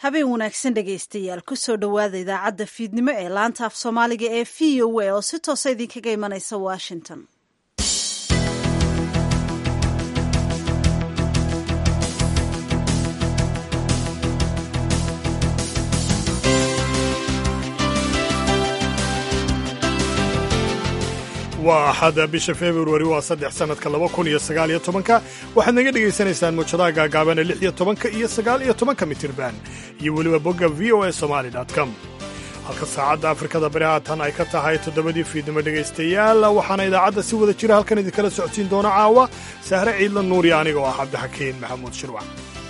habeen wanaagsan dhegaystayaal kusoo dhowaada idaacadda fiidnimo ee laanta af soomaaliga ee v o a oo si toosa idinkaga imanaysa washington waa axada bisha februari waa saddex sannadka laba kun iyo sagaal iyo tobanka waxaad naga dhegaysanaysaan muujadaha gaagaabana lix iyo tobanka iyo sagaal iyo tobanka mitirban iyo weliba bogga v o a somali com halka saacadda afrikada bari haatan ay ka tahay toddobadii fiidnimo dhegaystayaal waxaana idaacadda si wada jira halkan idinkala socodsiin doona caawa sahre ciidla nuuriya aniga oo ah cabdixakiin maxamuud shirwac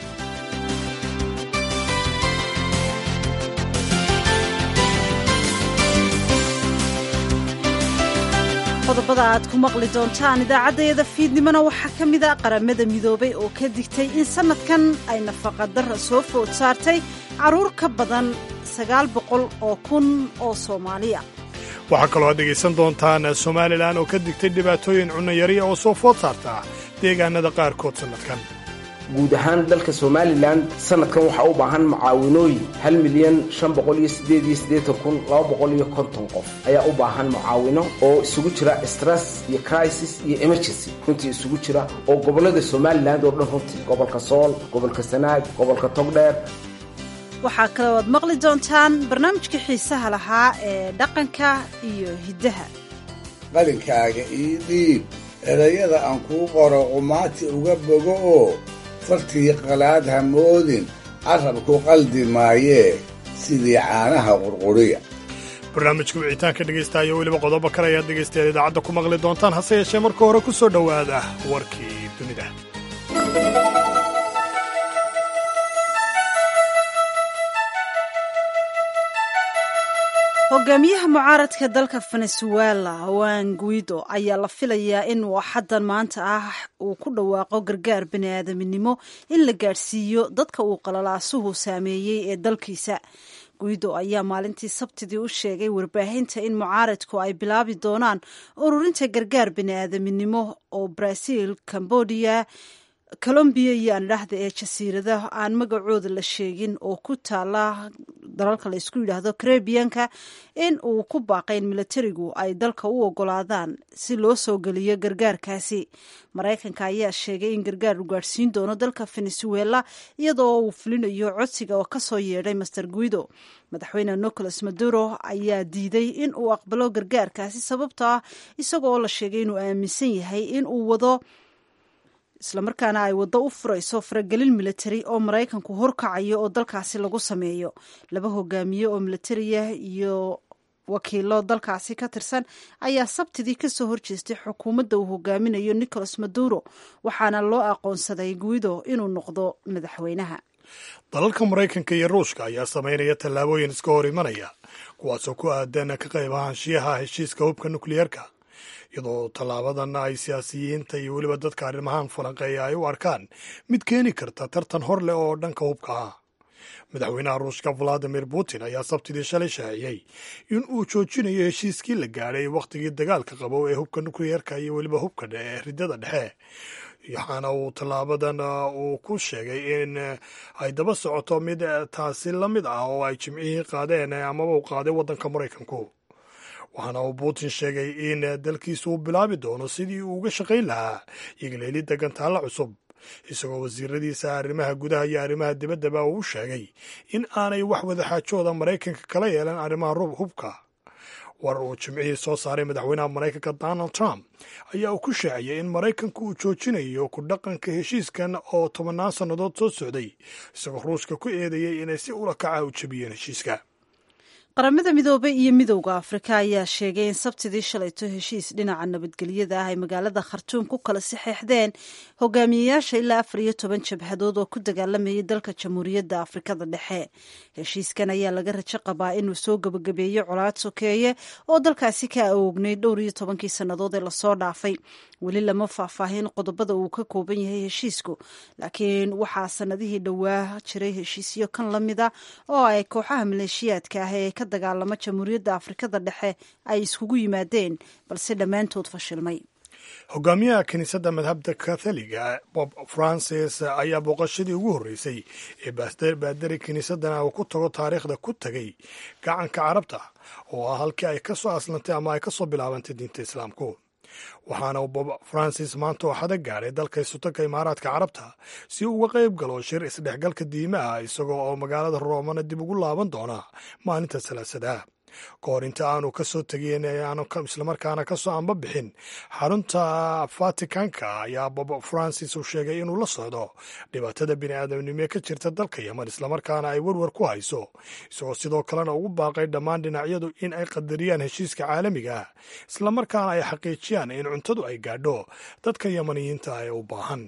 qodobada aad ku maqli doontaan idaacaddayada fiidnimona waxaa ka mid a qaramada midoobay oo ka digtay in sannadkan ay nafaqadara soo food saartay carruur ka badan sagaal boqol oo kun oo soomaaliya waxaa kaloo aad dhegaysan doontaan somalilan oo ka digtay dhibaatooyin cunnayariya oo soo food saarta deegaanada qaarkood sannadkan guud ahaan dalka somalilan sanadkan waxaa u baahan mucaawinooyin hal milyan shan boqol iyo sideed iyo siddeetan kun laba boqol iyo konton qof ayaa u baahan mucaawino oo isugu jira stress iyo crisis iyo emergency runtii isugu jira oo gobollada somalilan oo dhan runtii gobolka sool gobolka sanaag gobolka togdheer waxaa kaloo aad maqli doontaan barnaamijka xiisaha lahaa ee dhaqanka iyo hiddaha qalinkaaga ii dhiib erayada aan kuu qoro qumaati uga bogo oo fartii qalaad ha moodin carrabku qaldi maayee sidii caanaha qurquriya barnaamijka wicitaanka dhegaystaaya weliba qodobo kale ayaad dhegaystayaal idaacadda ku maqli doontaan hase yeeshee marka hore ku soo dhowaada warkii dunida hogaamiyaha mucaaradka dalka venezuela juan guido ayaa la filayaa in waxadan maanta ah uu ku dhawaaqo gargaar baniaadaminimo in la gaadhsiiyo dadka uu qalalaasuhu saameeyey ee dalkiisa guido ayaa maalintii sabtidii u sheegay warbaahinta in mucaaradku ay bilaabi doonaan ururinta gargaar baniaadaminimo oo brazil cambodia colombiya iyo andhahda ee jasiiradaha aan magacooda la sheegin oo ku taala dalalka la isku yidhaahdo karebiyanka in uu ku baaqay in militarigu ay dalka u ogolaadaan si loo soo geliyo gargaarkaasi maraykanka ayaa sheegay in gargaar uu gaadhsiin doono dalka venezuela iyadoo uu fulinayo codsiga oo kasoo yeedhay master guido madaxweyne nicolas maduro ayaa diiday in uu aqbalo gargaarkaasi sababto ah isagoo la sheegay inuu aaminsan yahay in uu wado islamarkaana ay waddo u furayso faragelin militari oo maraykanku horkacayo oo dalkaasi lagu sameeyo laba hogaamiye oo militariya iyo wakiilo dalkaasi ka tirsan ayaa sabtidii kasoo horjeestay xukuumadda uu hogaaminayo nicolas maduro waxaana loo aqoonsaday guido inuu noqdo madaxweynaha dalalka maraykanka iyo ruushka ayaa samaynaya tallaabooyin iska hor imanaya kuwaasoo ku aadan ka qayb ahaanshiyaha heshiiska hubka nukliyeerka iyadoo tallaabadan ay siyaasiyiinta iyo weliba dadka arrimahan falanqeeya ay u arkaan mid keeni karta tartan hor leh oo dhanka hubka ah madaxweynaha ruushka valadimir putin ayaa sabtidii shalay shaaciyey in uu joojinayo heshiiskii la gaadhay wakhtigii dagaalka qabow ee hubka nukliyeerka iyo weliba hubka ee ridada dhexe waxaana uu tallaabadan uu ku sheegay in ay daba socoto mid taasi la mid ah oo ay jimcihii qaadeen amaba u qaaday waddanka maraykanku waxaana uu putin sheegay in dalkiisu uu bilaabi doono sidii uu uga shaqayn lahaa igleelidda gantaalla cusub isagoo wasiiradiisa arrimaha gudaha iyo arrimaha dibaddaba uu u sheegay in aanay wax wadaxaajooda maraykanka kala yeelan arrimaha hubka war uu jimcihii soo saaray madaxweynaha maraykanka donald trump ayaa uu ku shaaciyey in maraykanka uu joojinayo ku dhaqanka heshiiskan oo tobannaan sannadood soo socday isagoo ruushka ku eedeeyey inay si ula kaca u jebiyeen heshiiska qaramada midoobay iyo midowda afrika ayaa sheegay in sabtidii shalayto heshiis dhinaca nabadgelyada ah ay magaalada khartuum ku kala saxeexdeen hogaamiyeyaasha ilaa afar iyo toban jabhadood oo ku dagaalamayay dalka jamhuuriyadda afrikada dhexe heshiiskan ayaa laga rajo qabaa inuu soo gebagabeeyo colaad sokeeye oo dalkaasi ka awognay dhowr iyo tobankii sannadood ee lasoo dhaafay weli lama faahfaahin qodobada uu ka kooban yahay heshiisku laakiin waxaa sanadihii dhowaa jiray heshiisyo kan la mida oo ay kooxaha maleeshiyaadka ah ee ka dagaalama jamhuuriyadda afrikada dhexe ay iskugu yimaadeen balse dhammaantood fashilmay hogaamiyaha kiniisadda madhabda katholiga bob francis ayaa booqashadii ugu horreysay ee baadari kiniisadana uu ku tago taariikhda ku tegay gacanka carabta oo ah halkii ay ka soo aslantay ama ay ka soo bilaabantay diinta islaamku waxaana bob francis maanta oo xada gaadhay dalka isutanka imaaraadka carabta si uu uga qayb galo shir isdhexgalka diimaha isagoo oo magaalada roomana dib ugu laaban doona maalinta salaasada ka hor inta aanu ka soo tegin aanu islamarkaana ka soo anba bixin xarunta vaticanka ayaa bob francis uu sheegay inuu la socdo dhibaatada bini'aadamnimo ka jirta dalka yeman islamarkaana ay werwer ku hayso isagoo sidoo kalena ugu baaqay dhammaan dhinacyadu in ay qadariyaan heshiiska caalamiga ah islamarkaana ay xaqiijiyaan in cuntadu ay gaadho dadka yemaniyiinta ee u baahan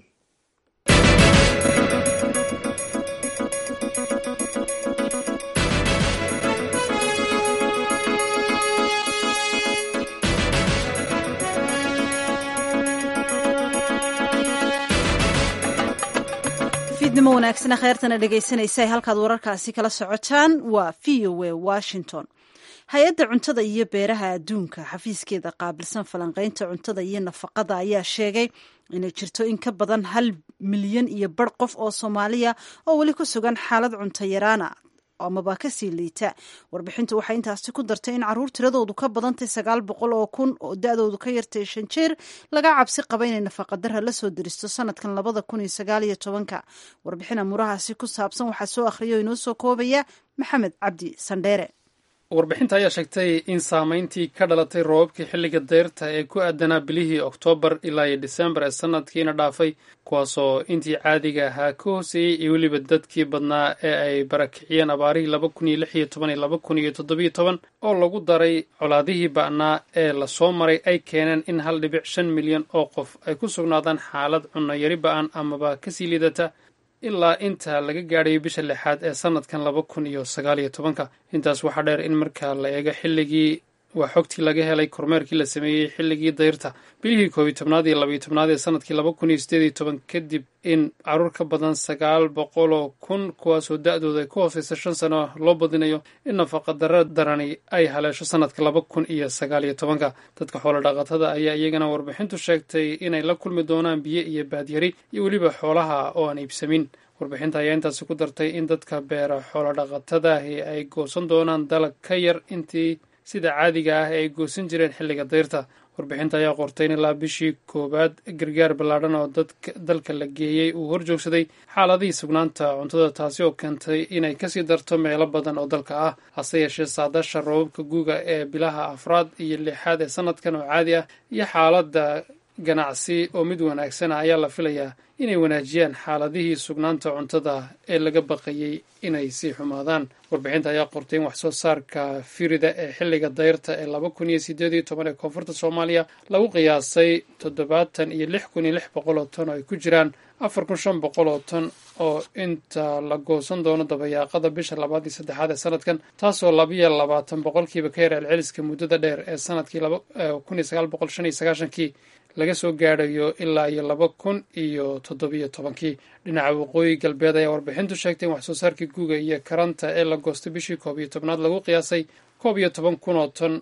fiidnimo wanaagsana kheyrtana dhegaysanaysa halkaad wararkaasi kala socotaan waa v o a washington hay-adda cuntada iyo beeraha adduunka xafiiskeeda qaabilsan falanqaynta cuntada iyo nafaqada ayaa sheegay inay jirto in ka badan hal milyan iyo bar qof oo soomaaliya oo weli ku sugan xaalad cunto yaraana amaba kasii liita warbixintu waxay intaasi ku dartay in caruur tiradoodu ka badantay sagaal boqol oo kun oo da-doodu ka yartay shan jeer laga cabsi qaba inay nafaqadara la soo deristo sanadkan labada kun iyo sagaal iyo tobanka warbixin amuurahaasi ku saabsan waxaa soo akhriya oo inoo soo koobaya maxamed cabdi sandheere warbixinta ayaa sheegtay in saameyntii ka dhalatay roobabkii xilliga dayrta ee ku aadanaa bilihii oktoobar ilaa iyo disembar ee sanadkiina dhaafay kuwaasoo intii caadiga ahaa ka hooseeyey iyo weliba dadkii badnaa ee ay barakiciyeen abaarihii laba kun iyo lix iyo toban iyo laba kun iyo toddobiyo toban oo lagu daray colaadihii ba'naa ee lasoo maray ay keeneen in hal dhibic shan milyan oo qof ay ku sugnaadaan xaalad cunno yari ba'an amaba kasii liidata ilaa inta laga gaadhayo bisha lixaad ee sanadkan laba kun iyo sagaal iyo tobanka intaas waxaa dheer in marka la eego xilligii waa xogtii laga helay kormeerkii la sameeyey xilligii dayrta bilihii koob iyo tobnaad iyo labaiyo tobnaad ee sanadkii laba kun iyo sideed iyo toban kadib in caruur ka badan sagaal boqoloo kun kuwaasoo da-dooda ay ku hooseysa shan sano loo badinayo in nafaqadara darani ay haleesho sanadka laba kun iyo sagaal iyo tobanka dadka xoolo dhaqatada ayaa iyagana warbixintu sheegtay inay la kulmi doonaan biyo iyo baadyari iyo weliba xoolaha oo aan iibsamin warbixinta ayaa intaasi ku dartay in dadka beera xoolo dhaqatadaahi ay goosan doonaan dalag ka yar intii sida caadiga ah ee ay goosan jireen xilliga dayrta warbixinta ayaa qortay in ilaa bishii koowaad gargaar ballaadhan oo dalka la geeyey uu horjoogsaday xaaladihii sugnaanta cuntada taasi oo keentay inay kasii darto meelo badan oo dalka ah hase yeeshee saadasha roobabka guuga ee bilaha afraad iyo lixaad ee sanadkan oo caadi ah iyo xaaladda ganacsi oo mid wanaagsana ayaa la filayaa inay wanaajiyaan xaaladihii sugnaanta cuntada ee laga baqayey inay sii xumaadaan warbixinta ayaa qortay in waxsoo saarka firida ee xilliga dayrta ee laba kun iyo sideed iyo toban ee koonfurta soomaaliya lagu qiyaasay toddobaatan iyo lix kun iyo lix boqol oo ton oo ay ku jiraan afar kun shan boqol oo ton oo inta la goosan doono dabayaaqada bisha labaad iyo saddexaad ee sanadkan taasoo labiyo labaatan boqolkiiba ka yar celceliska muddada dheer ee sanadkii kun iyo sagaal boqol shan iyo sagaashankii laga soo gaadhayo ilaa iyo laba kun iyo toddobiyo tobankii dhinaca waqooyi galbeed ayaa warbixintu sheegtay in waxsoo saarkii guuga iyo karanta ee la goostay bishii koob iyo tobnaad lagu qiyaasay koob iyo toban kun oo ton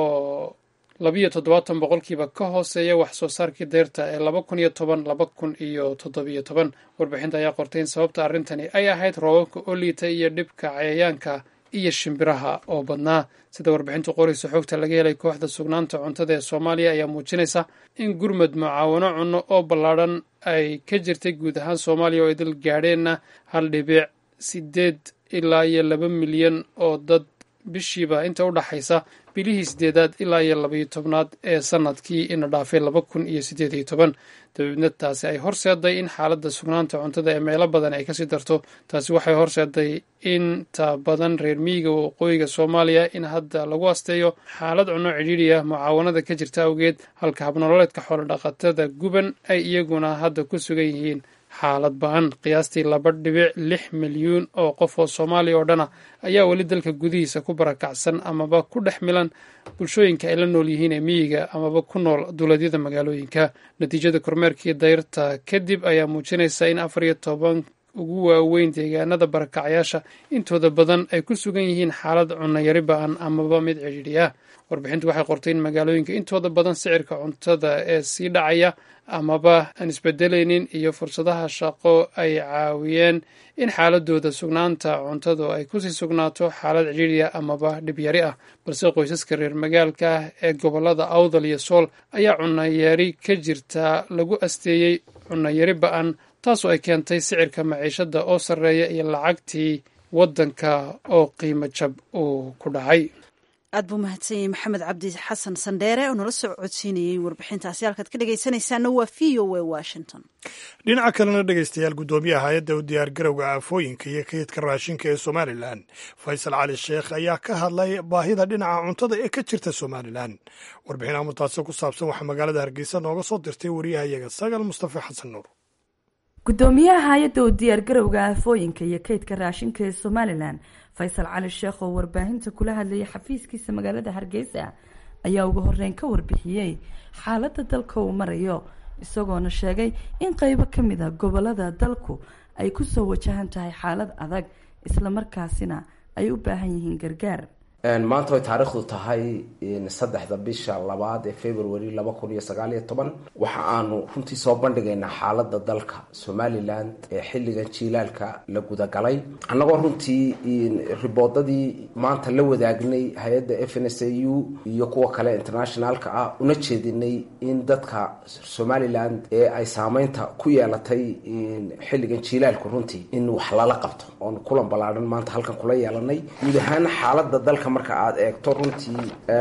oo labiyo toddobaatan boqolkiiba ka hooseeya wax soo saarkii dayrta ee laba kun iyo toban laba kun iyo toddobiyo toban warbixinta ayaa qortay in sababta arrintani ay ahayd roobabka oo liita iyo dhibka cayayaanka iyo shimbiraha oo badnaa sida warbixintu qoraysa xogta laga helay kooxda sugnaanta cuntada ee soomaaliya ayaa muujinaysa in gurmud mucaawano cunno oo ballaadhan ay ka jirtay guud ahaan soomaaliya oo ay dal gaadheenna hal dhibic sideed ilaa iyo laba milyan oo dad bishiiba inta u dhaxaysa bilihii sideedaad ilaa iyo labaiyo tobnaad ee sanadkii ina dhaafay laba kun iyo sideed iyo toban dabeedna taasi ay horseeday in xaaladda sugnaanta cuntada ee meelo badan ay kasii darto taasi waxay horseeday inta badan reer miyiga waqooyiga soomaaliya in hadda lagu asteeyo xaalad cunno cidhiidhiya mucaawanada ka jirta awgeed halka habnololeedka xoolodhaqatada guban ay iyaguna hadda ku sugan yihiin xaalad ba-an qiyaastii laba dhibic lix milyuun oo qof oo soomaaliya oo dhana ayaa weli dalka gudihiisa ku barakacsan amaba ku dhex milan bulshooyinka ay la nool yihiin ee miyiga amaba ku nool duuleedyada magaalooyinka natiijada kormeerkii dayrta kadib ayaa muujinaysa in afar iyo toban ugu waaweyn deegaanada barakacyaasha intooda badan ay ku sugan yihiin xaalad cunayari ba-an amaba mid cidhiidhi ah warbixintu waxay qortay in magaalooyinka intooda badan sicirka cuntada ee sii dhacaya amaba aan isbedelaynin iyo fursadaha shaqo ay caawiyeen in xaaladooda sugnaanta cuntadu ay kusii sugnaato xaalad cidhiidhiya amaba dhibyari ah balse qoysaska reer magaalka ah ee gobolada awdal iyo sool ayaa cunayari ka jirta lagu asteeyey cunayari ba-an taasoo ay keentay sicirka maciishada oo sarreeya iyo lacagtii waddanka oo qiimo jab uu ku dhacay aad buu mahadsan yahay maxamed cabdi xasan sandheere oo nala soo codsiinayey warbixintaasi halkaad ka dhegaysanaysaana waa v o a washington dhinaca kalena dhegaystayaal guddoomiyaha hay-adda u diyaargarowga aafooyinka iyo kaydka raashinka ee somalilan faysal cali sheekh ayaa ka hadlay baahida dhinaca cuntada ee ka jirta somalilan warbixin amurtaasi ku saabsan waxaa magaalada hargeysa nooga soo dirtay wariyahayaga sagal mustafa xasan nuur guddoomiyaha hay-adda u diyaargarowga aafooyinka iyo kaydka raashinka ee somalilan faysal cali sheekh oo warbaahinta kula hadlayay xafiiskiisa magaalada hargeysa ayaa ugu horeyn ka warbixiyey xaaladda dalka uu marayo isagoona sheegay in qeybo ka mid a gobolada dalku ay kusoo wajahan tahay xaalad adag islamarkaasina ay u baahan yihiin gargaar maanta way taariikhdu tahay saddexda bisha labaad ee february laba kun iyo sagaal iyo toban waxa aanu runtii soo bandhigaynaa xaalada dalka somalilan ee xilligan jiilaalka la gudagalay annagoo runtii riboodadii maanta la wadaagnay hay-adda f n s a u iyo kuwa kale internationalka ah una jeedinay in dadka somalilan ee ay saameynta ku yeelatay xilligan jiilaalku runtii in wax lala qabto oon kulan ballaadhan maanta halkan kula yeelanay guud ahaan xaalada dalka marka aada eegto runtii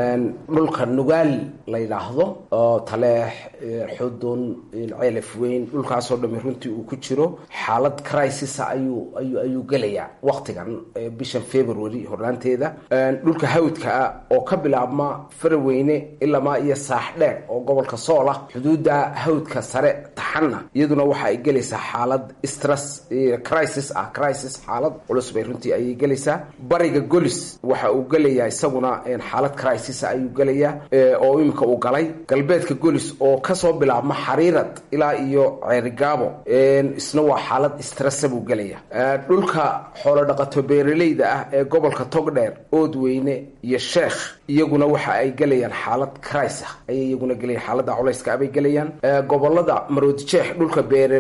dhulka nugaal la yidhaahdo oo taleex xudun ceelaf weyn dhulkaasoo dhami runtii uu ku jiro xaalad crisisa ayuu ayu ayuu gelayaa waktigan bishan february hornaanteeda dhulka hawdka ah oo ka bilaabma faraweyne ilamaa iyo saaxdheer oo gobolka sool ah xuduudda hawdka sare taxanna iyaduna waxa ay gelaysaa xaalad stress crisis ah crisis xaalad culus bay runtii ayay gelaysaa bariga golis waxa uu gelaya isaguna xaalad crisis ayuu gelayaa oo imika uu galay galbeedka golis oo kasoo bilaabma xariirad ilaa iyo ceerigaabo isna waa xaalad stressa buu gelaya dhulka xoolo dhaqato beeraleyda ah ee gobolka togdheer oodweyne iyo sheekh iyaguna waxa ay gelayaan xaalad crisa ayay iyaguna gelayaan xaalada culayska abay gelayaan gobolada maroodijeex dhulka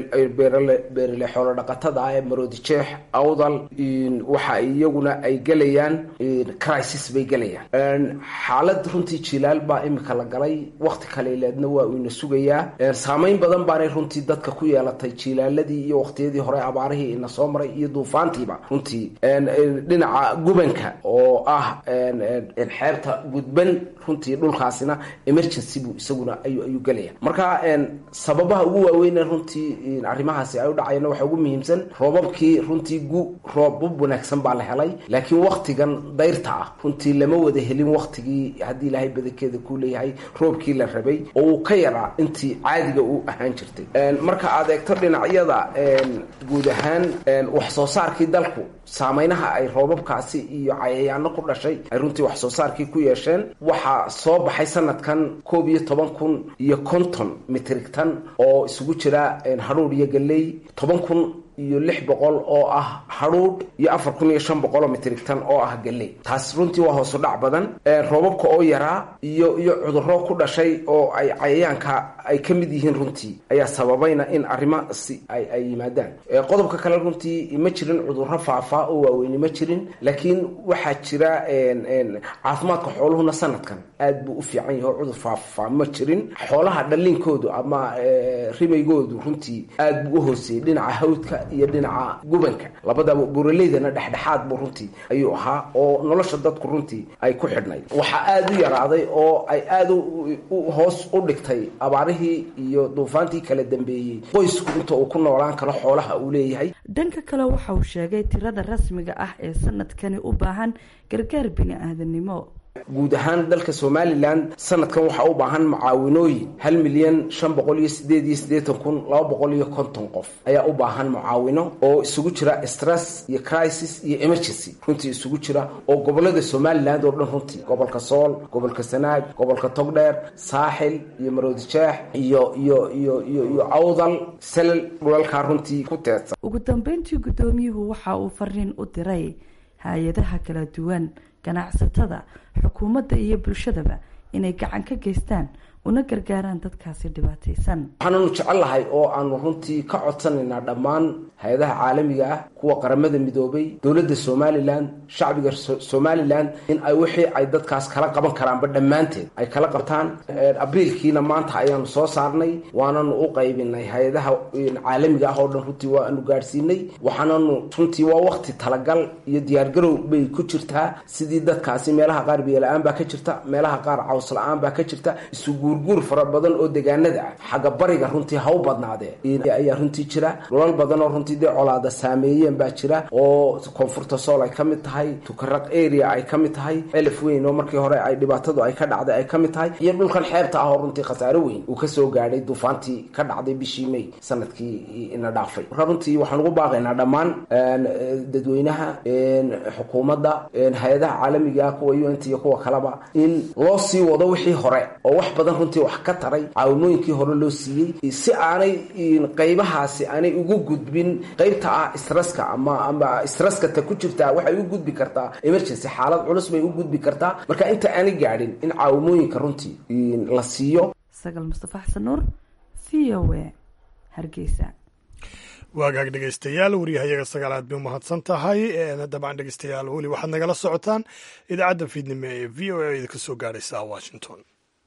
beerale xoolo dhaqatada ah ee maroodijeex awdal waxa iyaguna ay gelayaan crisis bay gelayaan xaalad runtii jilaal baa imika la galay wakti kaleeleedna waa uu ina sugayaa saameyn badan baanay runtii dadka ku yeelatay jilaaladii iyo waqtiyadii hore abaarihii ina soo maray iyo duufaantiiba runtii dhinaca gubanka oo ah xeebta gudban runtii dhulkaasina emergency buu isaguna ayuu gelaya marka sababaha ugu waaweyne runtii arrimahaasi ay u dhacayana waxaa ugu muhiimsan roobabkii runtii gu roobab wanaagsan baa la helay laakiin waktigan dayrta ah runtii lama wada helin waktigii haddii ilaahay badankeeda ku leeyahay roobkii la rabay oo uu ka yaraa intii caadiga uu ahaan jirtay marka aad eegto dhinacyada guud ahaan wax soo saarkii dalku saameynaha ay roobabkaasi iyo cayayaano ku dhashay ay runtii wax soo saarkii ku yeesheen waxaa soo baxay sanadkan koob iyo toban kun iyo konton mitrig tan oo isugu jira hadhuudh iyo galley toban kun iyo lix boqol oo ah hadhuudh iyo afar kun iyo shan boqol oo mitrigtan oo ah galley taas runtii waa hoosu dhac badan roobabka oo yaraa iyo iyo cudurro ku dhashay oo ay cayayaanka ay ka mid yihiin runtii ayaa sababayna in arrimaasi ay ay yimaadaan qodobka kale runtii ma jirin cudurro faafaa oo waaweyni ma jirin laakiin waxaa jira caafimaadka xooluhuna sanadkan aad buu u fiican yahay oo cudur faafaa ma jirin xoolaha dhaliinkoodu ama ribaygoodu runtii aad buu u hooseeyey dhinaca hawdka iyo dhinaca gubanka labadaba buraleydana dhexdhexaad buu runtii ayuu ahaa oo nolosha dadku runtii ay ku xidhnayd waxaa aada u yaraaday oo ay aada hoos u dhigtay abaarihii iyo duufaantii kala dambeeyey qoysku inta uu ku noolaan karo xoolaha uu leeyahay dhanka kale waxa uu sheegay tirada rasmiga ah ee sanadkani u baahan gargaar bini-aadanimo guud ahaan dalka somalilan sanadkan waxaa u baahan mucaawinooyin hal milyan shan boqol iyo sideed iyo siddeetan kun laba boqol iyo konton qof ayaa u baahan mucaawino oo isugu jira stress iyo crisis iyo emergency runtii isugu jira oo gobolada somaliland oo dhan runtii gobolka sool gobolka sanaag gobolka togdheer saaxil iyo maroodijeex iyo iyo iyo iyo iyo awdal selal dhulalkaa runtii ku teedsan ugu dambeyntii guddoomiyuhu waxa uu fariin u diray hay-adaha kala duwan ganacsatada xukuumadda iyo bulshadaba inay gacan ka geystaan una gargaaraan dadkaasi dhibaataysan waxaananu jecellahay oo aanu runtii ka codsanaynaa dhammaan hay-adaha caalamiga ah kuwa qaramada midoobay dowladda somalilan shacbiga somalilan in ay wixii ay dadkaas kala qaban karaanba dhammaanteed ay kala qabtaan abriilkiina maanta ayaanu soo saarnay waananu u qaybinay hay-adaha caalamiga ah oo dhan runtii waanu gaadhsiinay waxaananu runtii waa wakti talagal iyo diyaargarow bay ku jirtaa sidii dadkaasi meelaha qaar biyola-aan baa ka jirta meelaha qaar caws la-aan baa ka jirta isugu guur fara badan oo deegaanada ah xagga bariga runtii ha u badnaadee ayaa runtii jira dhulal badan oo runtii dee colaada saameeyeen baa jira oo koonfurta sool ay ka mid tahay tukaraq area ay ka mid tahay celif weyn oo markii hore ay dhibaatadu ay ka dhacday ay ka mid tahay iyo dhulkan xeebta ah oo runtii khasaare weyn uu kasoo gaadhay duufaantii ka dhacday bishii may sanadkii ina dhaafay marka runtii waxaan ugu baaqaynaa dhammaan dadweynaha xukuumadda hay-adaha caalamiga kuwa u n t iyo kuwa kaleba in loo sii wado wixii hore oo wax badan runtii wax ka taray caawimooyinkii hore loo siiyey si aanay qaybahaasi aanay ugu gudbin qaybta ah stresska ama ama stresska ta ku jirtaa waxay u gudbi kartaa emergency xaalad culus bay u gudbi kartaa marka inta aanay gaadhin in caawimooyinka runtii la siiyo sagal mustafa xasan nuur v o a hargeysa waagaag dhegeystayaal waryahayaga sagaalaad bay umahadsan tahay dabcan dhegeystayaal weli waxaad nagala socotaan idaacadda fiidnimo ee v o a idinka soo gaadhaysa washington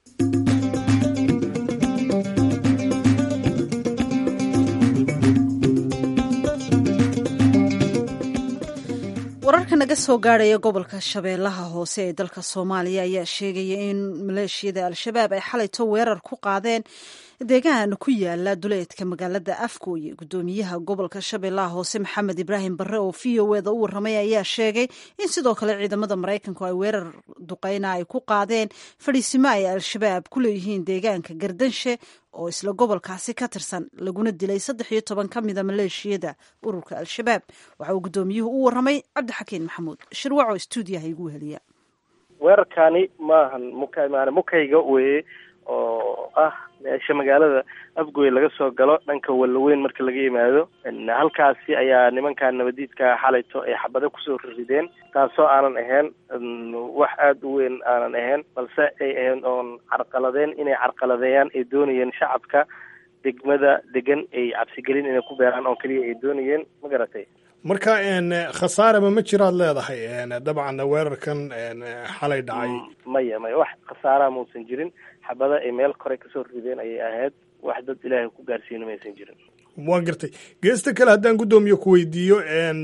wararka naga soo gaadhaya gobolka shabeellaha hoose ee dalka soomaaliya ayaa sheegaya in maleeshiyada al-shabaab ay xalayto weerar ku qaadeen deegaan ku yaala duleedka magaalada afgooye gudoomiyaha gobolka shabeellaha hoose maxamed ibraahim barre oo v o eda u warramay ayaa sheegay in sidoo kale ciidamada maraykanku ay weerar duqeyna ay ku qaadeen fadhiisimo ay al-shabaab ku leeyihiin deegaanka gardanshe oo isla gobolkaasi ka tirsan laguna dilay saddex iyo toban ka mida maleeshiyada ururka al-shabaab waxa uu gudoomiyuhu u warramay cabdixakiin maxamuud shirwaco stuudiyaha igu heliya weerarkaani maahan muka maana mukayga weye oo ah meesha magaalada afgoy laga soo galo dhanka wallaweyn marka laga yimaado halkaasi ayaa nimankan nabadiidka xalayto ay xabado kusoo rideen taasoo aanan ahayn wax aada u weyn aanan ahayn balse ay ahayn oon carqaladeen inay carqaladeeyaan ay doonayeen shacabka degmada degan ay cabsigelin inay ku beeraan oo keliya ay doonayeen ma garatay marka khasaarama ma jiraad leedahay dabcan weerarkan xalay dhacay maya maya wax khasaaraha mausan jirin xabada ay meel kore kasoo rideen ayay ahayd wax dad ilaahay ku gaarsiino maysan jirin waan gartay geesta kale haddaan guddoomiye ku weydiiyo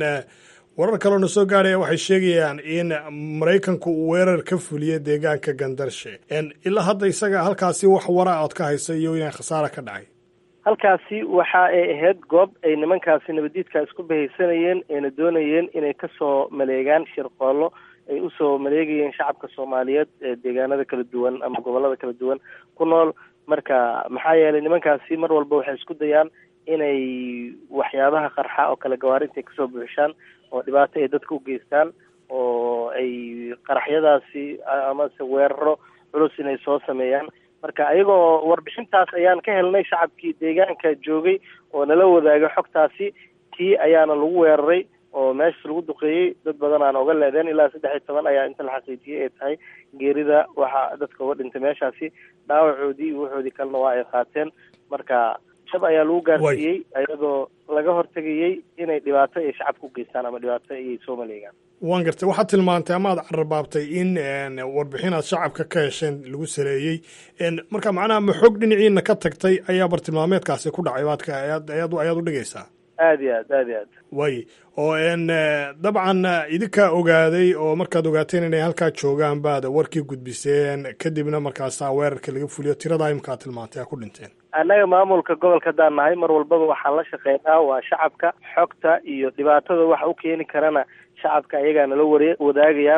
warar kaloo na soo gaadhaya waxay sheegayaan in maraykanku uu weerar ka fuliya deegaanka gandarshe ilaa hadda isaga halkaasi wax wara ood ka haysa iyo inay khasaara ka dhacay halkaasi waxa ay ahayd goob ay nimankaasi nabadiidka isku bahaysanayeen ayna doonayeen inay kasoo maleegaan shirqoollo ay usoo maleegayeen shacabka soomaaliyeed ee deegaanada kala duwan ama gobolada kala duwan ku nool marka maxaa yeelay nimankaasi mar walba waxay isku dayaan inay waxyaabaha qarxa oo kale gawaarinta ay kasoo buuxishaan oo dhibaato ay dadka u geystaan oo ay qaraxyadaasi amase weeraro culus inay soo sameeyaan marka ayagoo warbixintaas ayaan ka helnay shacabkii deegaanka joogay oo nala wadaaga xogtaasi tii ayaana lagu weeraray oo meeshas lagu duqeeyey dad badan aan oga leedeen ilaa saddex iyo toban ayaa inta la xaqiijiyey ay tahay geerida waxaa dadka uga dhintay meeshaasi dhaawacoodii iyo waxoodii kalena waa ay qaateen marka shab ayaa lagu gaarsiiyey ayadoo laga hortegayey inay dhibaato ay shacabka u geystaan ama dhibaato ayay soo maleegaan waan gartay waxaad tilmaantay ama aad cararbaabtay in warbixin aad shacabka ka hesheen lagu saleeyey marka macnaha ma xog dhinaciina ka tagtay ayaa bartilmaameedkaasi ku dhacay baadka ayaad ayaad ayaad u dhigaysaa aada iyo aad aada iyo aad waaye oo dabcan idinkaa ogaaday oo markaad ogaateen inay halkaa joogaan baad warkii gudbiseen kadibna markaasaa weerarka laga fuliyo tiradaa imkaa tilmaantay aa ku dhinteen annaga maamulka gobolka haddaan nahay mar walbaba waxaan la shaqeynaa waa shacabka xogta iyo dhibaatada waxa u keeni karana shacabka ayagaa nala ware wadaagayaan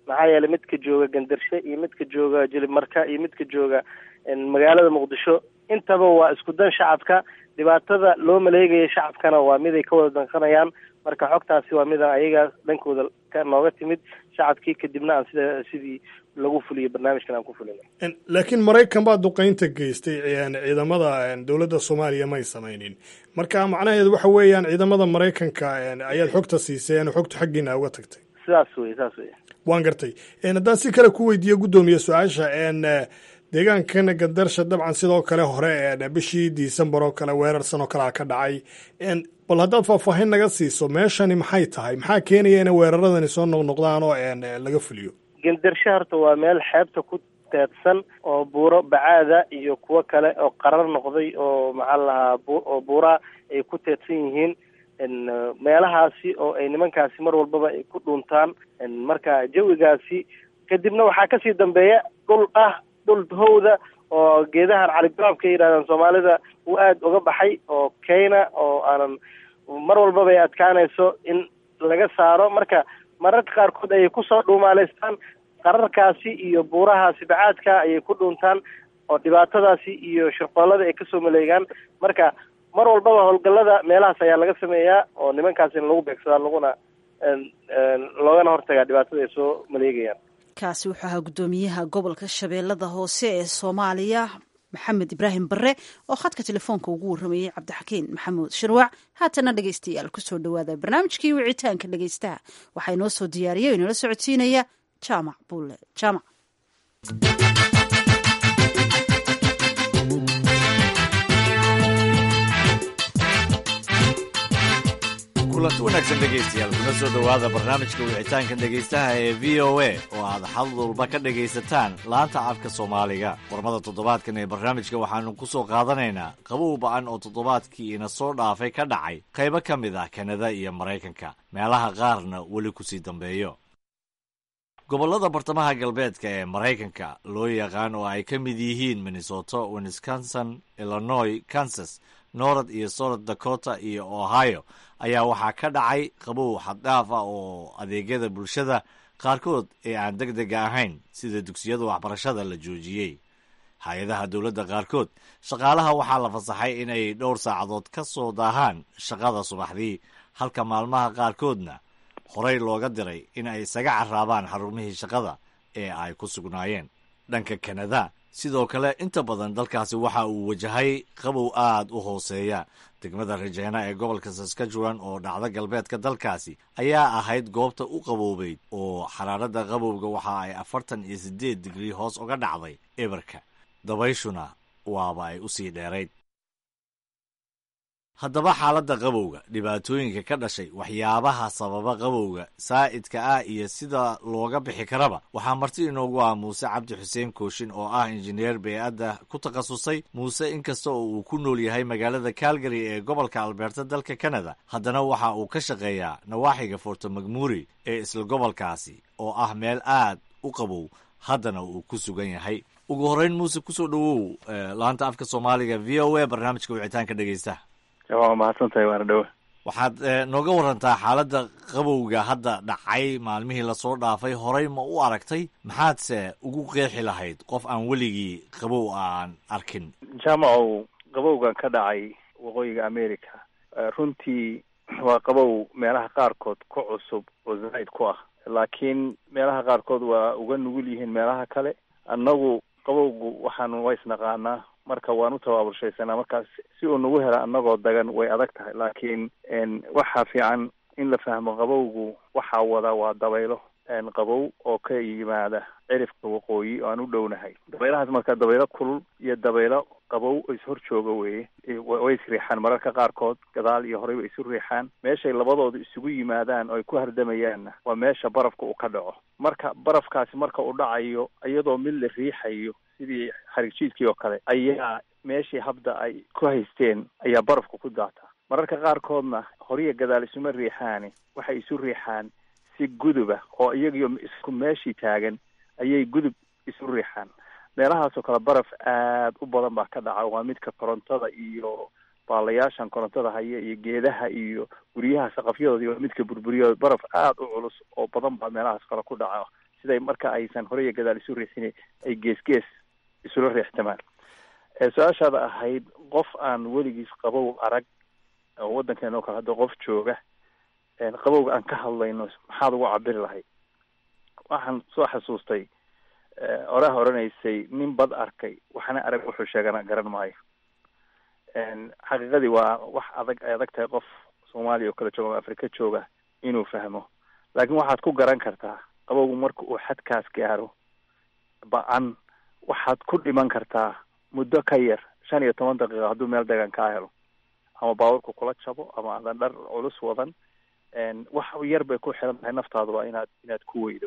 maxaa yeelay midka jooga gandarshe iyo midka jooga jilimarka iyo midka jooga magaalada muqdisho intaba waa isku dan shacabka dhibaatada loo maleegaya shacabkana waa mid ay ka wada danqanayaan marka xogtaasi waa midaan ayaga dhankooda ka nooga timid shacabkii kadibna aan sida sidii lagu fuliyo barnaamijkan aan ku fulina laakiin maraykan baa duqeynta geystay ciidamada dowladda soomaaliya may samaynin marka macnaheedu waxa weeyaan ciidamada maraykanka ayaad xogta siiseen xogta xaggiina uga tagtay sidaas wey saas wey waan gartay haddaan si kale ku weydiiyo guddoomiye su-aasha deegaankan gandarsha dabcan sidoo kale hore bishii disembar oo kale weerarsan oo kalea ka dhacay bal haddaad faahfaahin naga siiso meeshani maxay tahay maxaa keenaya inay weeraradani soo noqnoqdaan oo laga fuliyo gandarsho horta waa meel xeebta ku teedsan oo buuro bacaada iyo kuwo kale oo qarar noqday oo maxaa lahaa oo buuraa ay ku teedsan yihiin meelahaasi oo ay nimankaasi mar walbaba ay ku dhuuntaan marka jawigaasi kadibna waxaa kasii dambeeya dhul ah dhul howda oo geedahan caligaroobka yidhahdaan soomaalida uu aada uga baxay oo keyna oo aanan mar walbaba ay adkaanayso in laga saaro marka mararka qaarkood ayay kusoo dhuumaaleystaan qararkaasi iyo buurahaasi bacaadka ayay ku dhuuntaan oo dhibaatadaasi iyo shirqoolada ay kasoo maleegaan marka mar walbaba howlgallada meelahaas ayaa laga sameeyaa oo nimankaasina lagu beegsadaa laguna loogana hortagaa dhibaatada ay soo maleegayaan kaasi wuxuu ahaa guddoomiyaha gobolka shabeellada hoose ee soomaaliya maxamed ibraahim barre oo khadka telefoonka ugu warramayey cabdixakiin maxamuud shirwac haatana dhegeystayaal kusoo dhawaada barnaamijkii wicitaanka dhegeystaha waxaa inoo soo diyaariya o inala socodsiinaya jaamac buulle jaamac kulanti wanaagsan dhegaystayaal kuna soo dhowaada barnaamijka wicitaanka dhegaystaha ee v o a oo aad xal walba ka dhegaysataan laanta afka soomaaliga warmada toddobaadkan ee barnaamijka waxaanu ku soo qaadanaynaa qabow ba-an oo toddobaadkii ina soo dhaafay ka dhacay qaybo ka mid ah kanada iyo maraykanka meelaha qaarna weli kusii dambeeyo gobollada bartamaha galbeedka ee maraykanka loo yaqaan oo ay ka mid yihiin minnesota wisconsin illinois kansas north iyo south dakota iyo ohio ayaa waxaa ka dhacay qabow xaddhaaf ah oo adeegyada bulshada qaarkood ee aan deg dega ahayn sida dugsiyada waxbarashada la joojiyey hay-adaha dowladda qaarkood shaqaalaha waxaa la fasaxay inay dhowr saacadood ka soo daahaan shaqada subaxdii halka maalmaha qaarkoodna horey looga diray in ay isaga carraabaan xarumihii shaqada ee ay ku sugnaayeen dhanka kanada sidoo kale inta badan dalkaasi waxa uu wajahay qabow aad u hooseeya degmada rajeena ee gobolka saskajuan oo dhacda galbeedka dalkaasi ayaa ahayd goobta u qaboobeyd oo xaraaradda qabowga waxa ay afartan iyo siddeed digrii hoos uga dhacday eberka dabayshuna waaba ay u sii dheerayd haddaba xaaladda qabowga dhibaatooyinka ka dhashay waxyaabaha sababa qabowga saa'idka ah iyo sida looga bixi karaba waxaa marti inoogu ah muuse cabdi xuseen kooshin oo ah injineer bey-adda ku takhasusay muuse inkasta oo uu ku nool yahay magaalada calgary ee gobolka albeerta dalka canada haddana waxa uu ka shaqeeyaa nawaaxiga forto macmuri ee isla gobolkaasi oo ah meel aad u qabow haddana uu ku sugan yahay ugu horreyn muuse kusoo dhowow laanta afka soomaaliga v o a barnaamijka wicitaanka dhegeysta waa mahadsantahay waana dhowa waxaad nooga warantaa xaaladda qabowga hadda dhacay maalmihii lasoo dhaafay horey ma u aragtay maxaadse ugu qeexi lahayd qof aan weligii qabow aan arkin jaamacow qabowgan ka dhacay waqooyiga america runtii waa qabow meelaha qaarkood ku cusub oo zaa'id ku ah laakiin meelaha qaarkood waa uga nugul yihiin meelaha kale annagu qabowgu waxaanu waa isnaqaanaa marka waan u tabaabulshaysanaa markaas si uu nagu hela annagoo dagan way adag tahay laakiin waxaa fiican in la fahmo qabowgu waxaa wada waa dabaylo qabow oo ka yimaada cirifka waqooyi oo aan u dhownahay dabaylahaas marka dabaylo kulul iyo dabaylo qabow is hor jooga weye way isriixaan mararka qaarkood gadaal iyo horey way isu riixaan meeshay labadooda isugu yimaadaan oo ay ku hardamayaanna waa meesha barafka uu ka dhaco marka barafkaasi marka uu dhacayo iyadoo mid la riixayo sidii xarigjiidkii oo kale ayaa meeshii habda ay ku haysteen ayaa barafka ku daataa mararka qaarkoodna horiya gadaal isuma riixaani waxay isu riixaan si guduba oo iyagiyo isku meeshii taagan ayay gudub isu riixaan meelahaasoo kale baraf aad u badan baa ka dhaca waa midka korontada iyo baalayaashan korontada haya iyo geedaha iyo guryaha saqafyadooda waa midka burburiyo baraf aad u culus oo badan baa meelahaas kale ku dhaca siday marka aysan hore iyo gadaal isu riixin ay gees gees isula riixtamaan su-aashaada ahayd qof aan weligiis qabow arag oo waddankeena oo kale hadda qof jooga qabowga aan ka hadlayno maxaad ugu cabiri lahayd waxaan soo xasuustay oraha odhanaysay nin bad arkay waxna arag wuxuu sheegana garan maayo xaqiiqadii waa wax adag ay adag tahay qof soomaaliya oo kale jooga ama afrika jooga inuu fahmo laakiin waxaad ku garan kartaa qabowgu marka uu xadkaas gaaro ba-an waxaad ku dhiman kartaa muddo ka yar shan iyo toban daqiiqa hadduu meel degan kaa helo ama baaburku kula jabo ama aadan dhar culus wadan wax yar bay ku xiran tahay naftaaduba inaad inaad ku weydo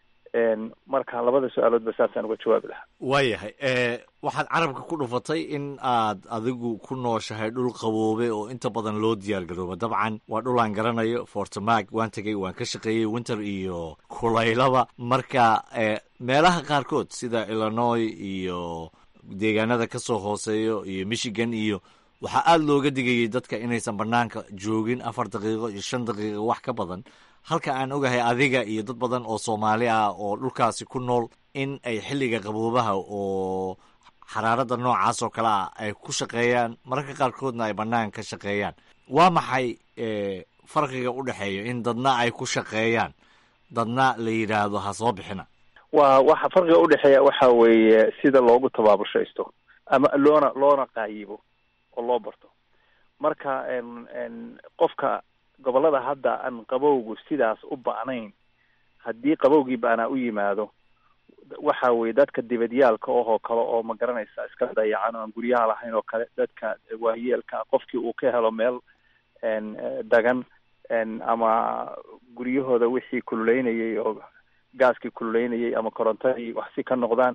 marka labada su-aaloodba saasaan uga jawaabi lahaa waayahay waxaad carabka ku dhufatay in aad adigu ku nooshahay dhul qaboobe oo inta badan loo diyaar garooba dabcan waa dhul aan garanayo fortemag waan tegay waan ka shaqeeyey winter iyo kulaylaba marka meelaha qaarkood sida illinois iyo deegaanada ka soo hooseeyo iyo michigan iyo waxaa aada looga digayay dadka inaysan banaanka joogin afar daqiiqo iyo shan daqiiqo wax ka badan halka aan ogahay adiga iyo dad badan oo soomaali ah oo dhulkaasi ku nool in ay xilliga qaboobaha oo xaraaradda noocaas oo kale ah ay ku shaqeeyaan mararka qaarkoodna ay bannaan ka shaqeeyaan waa maxay farqiga u dhexeeya in dadna ay ku shaqeeyaan dadna la yidhaahdo ha soo bixina waa waxa farqiga udhexeeya waxa weeye sida loogu tabaabushaysto ama loona loona qaayibo oo loo barto marka qofka gobolada hadda aan qabowgu sidaas u ba'nayn haddii qabowgii ba'naa u yimaado waxa weye dadka dibadyaalka ohoo kale oo ma garanaysa iska dayacan oo aan guryaha lahayn oo kale dadka waayeelka qofkii uu ka helo meel dagan ama guryahooda wixii kululeynayay oo gaaskii kululeynayay ama korontadii wax si ka noqdaan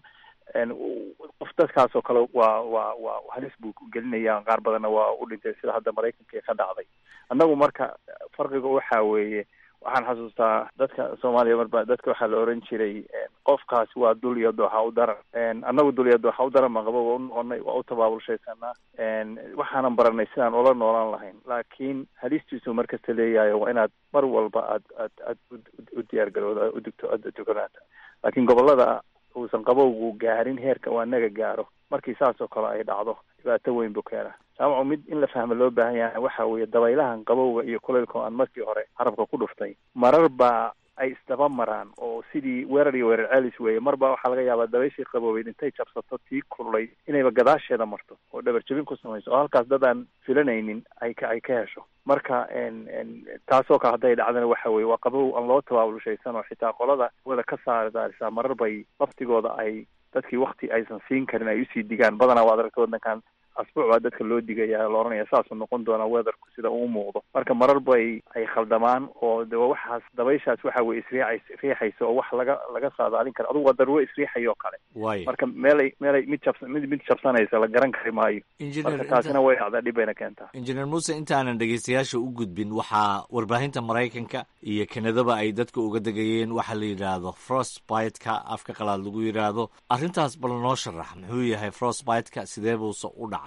qof dadkaas oo kale waa waa waa halis buu gelinaya qaar badanna waa u dhintay sida hadda maraykanka ka dhacday annagu marka farqiga waxa weeye waxaan xasuustaa dadka soomaaliya marba dadka waxaa la oran jiray qofkaasi waa dul iyo dooxa u daran annagu dul iyo dooxa u daran baan qabo waa u noqonay waa u tabaabulshaysanaa waxaanan baranay sidaan ula noolaan lahayn laakiin halistiisu markasta leeyahay waa inaad mar walba aad aad aad u diyaargarooda udugto aad dukanaata laakiin gobolada uusan qabowgu gaarin heerka waa naga gaaro markii saas oo kale ay dhacdo dhibaato weyn buu keenaa jaamacu mid in la fahmo loo baahan yahay waxa weeye dabaylahan qabowga iyo kulaylka oo aan markii hore carabka ku dhuftay marar baa ay isdaba maraan oo sidii weerar iyo weerar celis weeye marba waxaa laga yaabaa dabayshii qaboobeyd intay jabsato tii kululay inayba gadaasheeda marto oo dhabar jabin ku samayso oo halkaas dad aan filanaynin ay ka ay ka hesho marka taasoo kale hadday dhacdana waxa weye waa qabow aan loo tabaabulshaysan oo xitaa qolada wada ka saardaarisaa marar bay laftigooda ay dadkii wakti aysan siin karin ay usii digaan badanaa waad aragta waddankan asbuuc baa dadka loo digaya la oranaya saasuu noqon doonaa weatherku sida uu muuqdo marka marar bay ay khaldamaan oo de waxaas dabayshaas waxa weye isriixays riixaysa oo wax laga laga saadaalin kara adugu waa daruuro isriixayoo kale waay marka meelay meelay mid jabs mid mid jabsanaysa la garan kari maayo marka taasina way dhacdaa dhib bayna keentaa injineer muuse intaanan dhegeystayaasha u gudbin waxaa warbaahinta maraykanka iyo kanadaba ay dadka uga degayeen waxaa la yidhaahdo frostbite-ka afka qalaad lagu yidhaahdo arrintaas bal noo sharax muxuu yahay frostbite-ka sidee buuse u dhacaa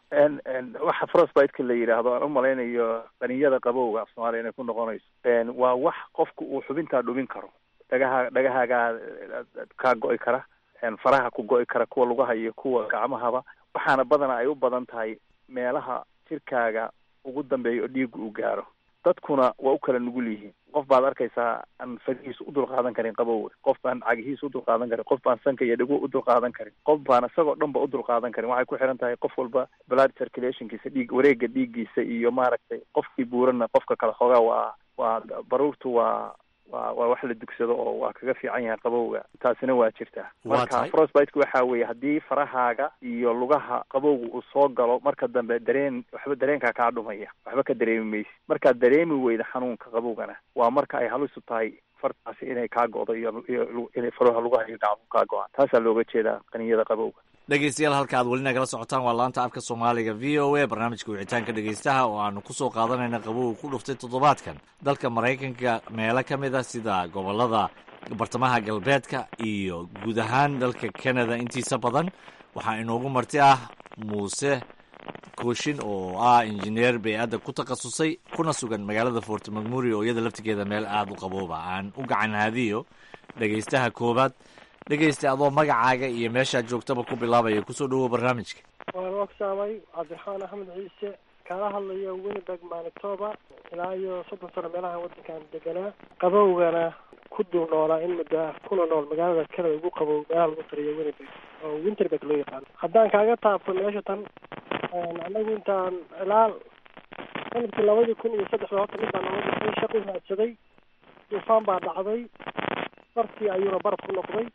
waxa frostbite-ka la yidhaahdo aan umalaynayo qaniyada qabowga af soomaaliya inay ku noqonayso waa wax qofku uu xubintaa dhubin karo dhagaha dhagahaagaa kaa go-i kara faraha ku go-i kara kuwa lugaha iyo kuwa gacmahaba waxaana badanaa ay u badan tahay meelaha jirkaaga ugu dambeeya oo dhiiga uu gaaro dadkuna waa u kala nugul yihiin qof baad arkaysaa aan farihiisa u dulqaadan karin qabowga qof baan cagihiisa u dulqaadan karin qof baan sanka iyo dhigo u dulqaadan karin qof baan isagoo dhan ba u dulqaadan karin waxay ku xiran tahay qof walba blood circulationkiisa dhiig wareega dhiiggiisa iyo maaragtay qofkii buurana qofka kale xoogaa waa waa baruurtu waa waa waa wax la dugsado oo waa kaga fiican yahay qabowga taasina waa jirtaa marka frostbite-ka waxa weeye haddii farahaaga iyo lugaha qabowga uu soo galo marka dambe dareen waxba dareenkaa kaa dhumaya waxba ka dareemi maysi markaad dareemi weyda xanuunka qabowgana waa marka ay halisu tahay fartaasi inay kaa go'do iyo iyo inay faraha lugaha iyo gacmuhu kaa go-aan taasaa looga jeedaa qaniyada qabowga dhegeystayaal halka aad weli nagala socotaan waa laanta afka soomaaliga v o a barnaamijka wicitaanka dhegeystaha oo aanu kusoo qaadanayna qabowga ku dhuftay toddobaadkan dalka maraykanka meelo ka mid a sida gobolada bartamaha galbeedka iyo guud ahaan dalka canada intiisa badan waxaa inoogu marti ah muuse kooshin oo ah injineer bay-adda ku takhasusay kuna sugan magaalada fort macmuri oo iyada laftigeeda meel aada u qabooba aan u gacan haadiyo dhegaystaha koowaad dhegaysta adoo magacaaga iyo meeshaad joogtaba ku bilaabaya kusoo dhawow barnaamijka waan ogsaamay cabdiraxmaan axmed ciise kala hadlaya winnipeg manitoba ilaa iyo soddon sano meelaha waddankan deganaa qabowgana ku dul noolaa in muddo ah kuna nool magaalada canada ugu qabow meelaha lagu tariyo winnipeg oo winterberg loo yaqaano haddaan kaaga taabto meesha tan anagu intaan ilaa sanadkii labadii kun iyo saddexda horta mid baa nooga dhexday shaqu raadsaday duufaan baa dhacday bartii ayuuna baraf ku noqday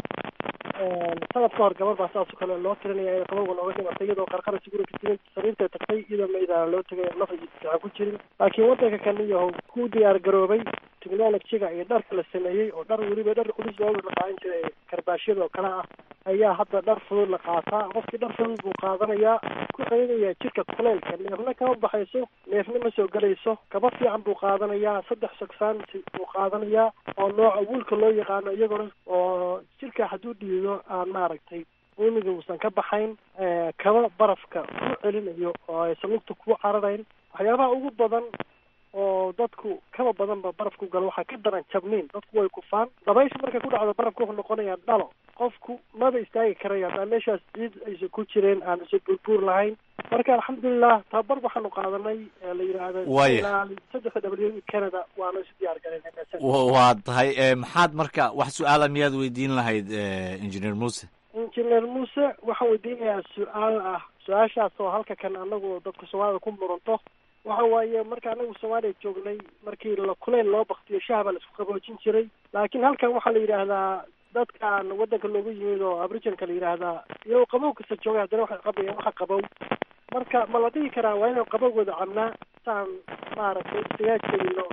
sanad ka hor gabar baa saas oo kale loo tirinaya inay qabowga nooga dhimatay iyadoo qarqara sigura ka jirin sariirtay tagtay iyadoo maydaana loo tegay nafa fiican ku jirin laakiin waddanka kaniyaho ku diyaar garoobay technologyga iyo dharka la sameeyey oo dhar weliba dhar culus looga la qaadan jiray karbaashyada oo kale ah ayaa hadda dhar fudud la qaataa qofkii dhar fudud buu qaadanayaa ku celinaya jirka kuleylka neefna kama baxayso neefna ma soo gelayso kaba fiican buu qaadanayaa saddex sogsaansi buu qaadanayaa oo nooca wuulka loo yaqaano iyaguna oo jirka hadduu dhiido aan maaragtay uumiga uusan ka baxayn kaba barafka ku celinayo oo aysan lugta kugu cararayn waxyaabaha ugu badan oo dadku kaba badanba barafku galo waxaa ka daran jabniin dadku way kufaan dabaysha markay ku dhacdo barafka wuxuu noqonayaa dhalo qofku maba istaagi karaya haddaan meeshaas ciid aysan ku jireen aan isa buurbuur lahayn marka alxamdulilah tababar waxaanu qaadanay la yidhaahda Waaya. saddexda w canada waanu isu diyaar galayna waa tahay e, maxaad marka wax su-aala miyaad weydiin lahayd e, engineer muuse injineer muuse waxaan weydiinayaa su-aal ah su-aashaas oo halka kan anagu dadka soomaalida ku muranto waxa waaye marka anagu soomaaliya joognay markii la kuleyl loo baktiyo shaha baa la isku qaboojin jiray laakiin halkan waxaa la yidhaahdaa dadkan waddanka loogu yimid oo aboriginka la yidhaahdaa iyagoo qabow kasta joogay haddana waxay qabayaan waxa qabow marka ma la dhihi karaa waa inaan qabowgooda cabnaa saan maaragtay isagaa jelino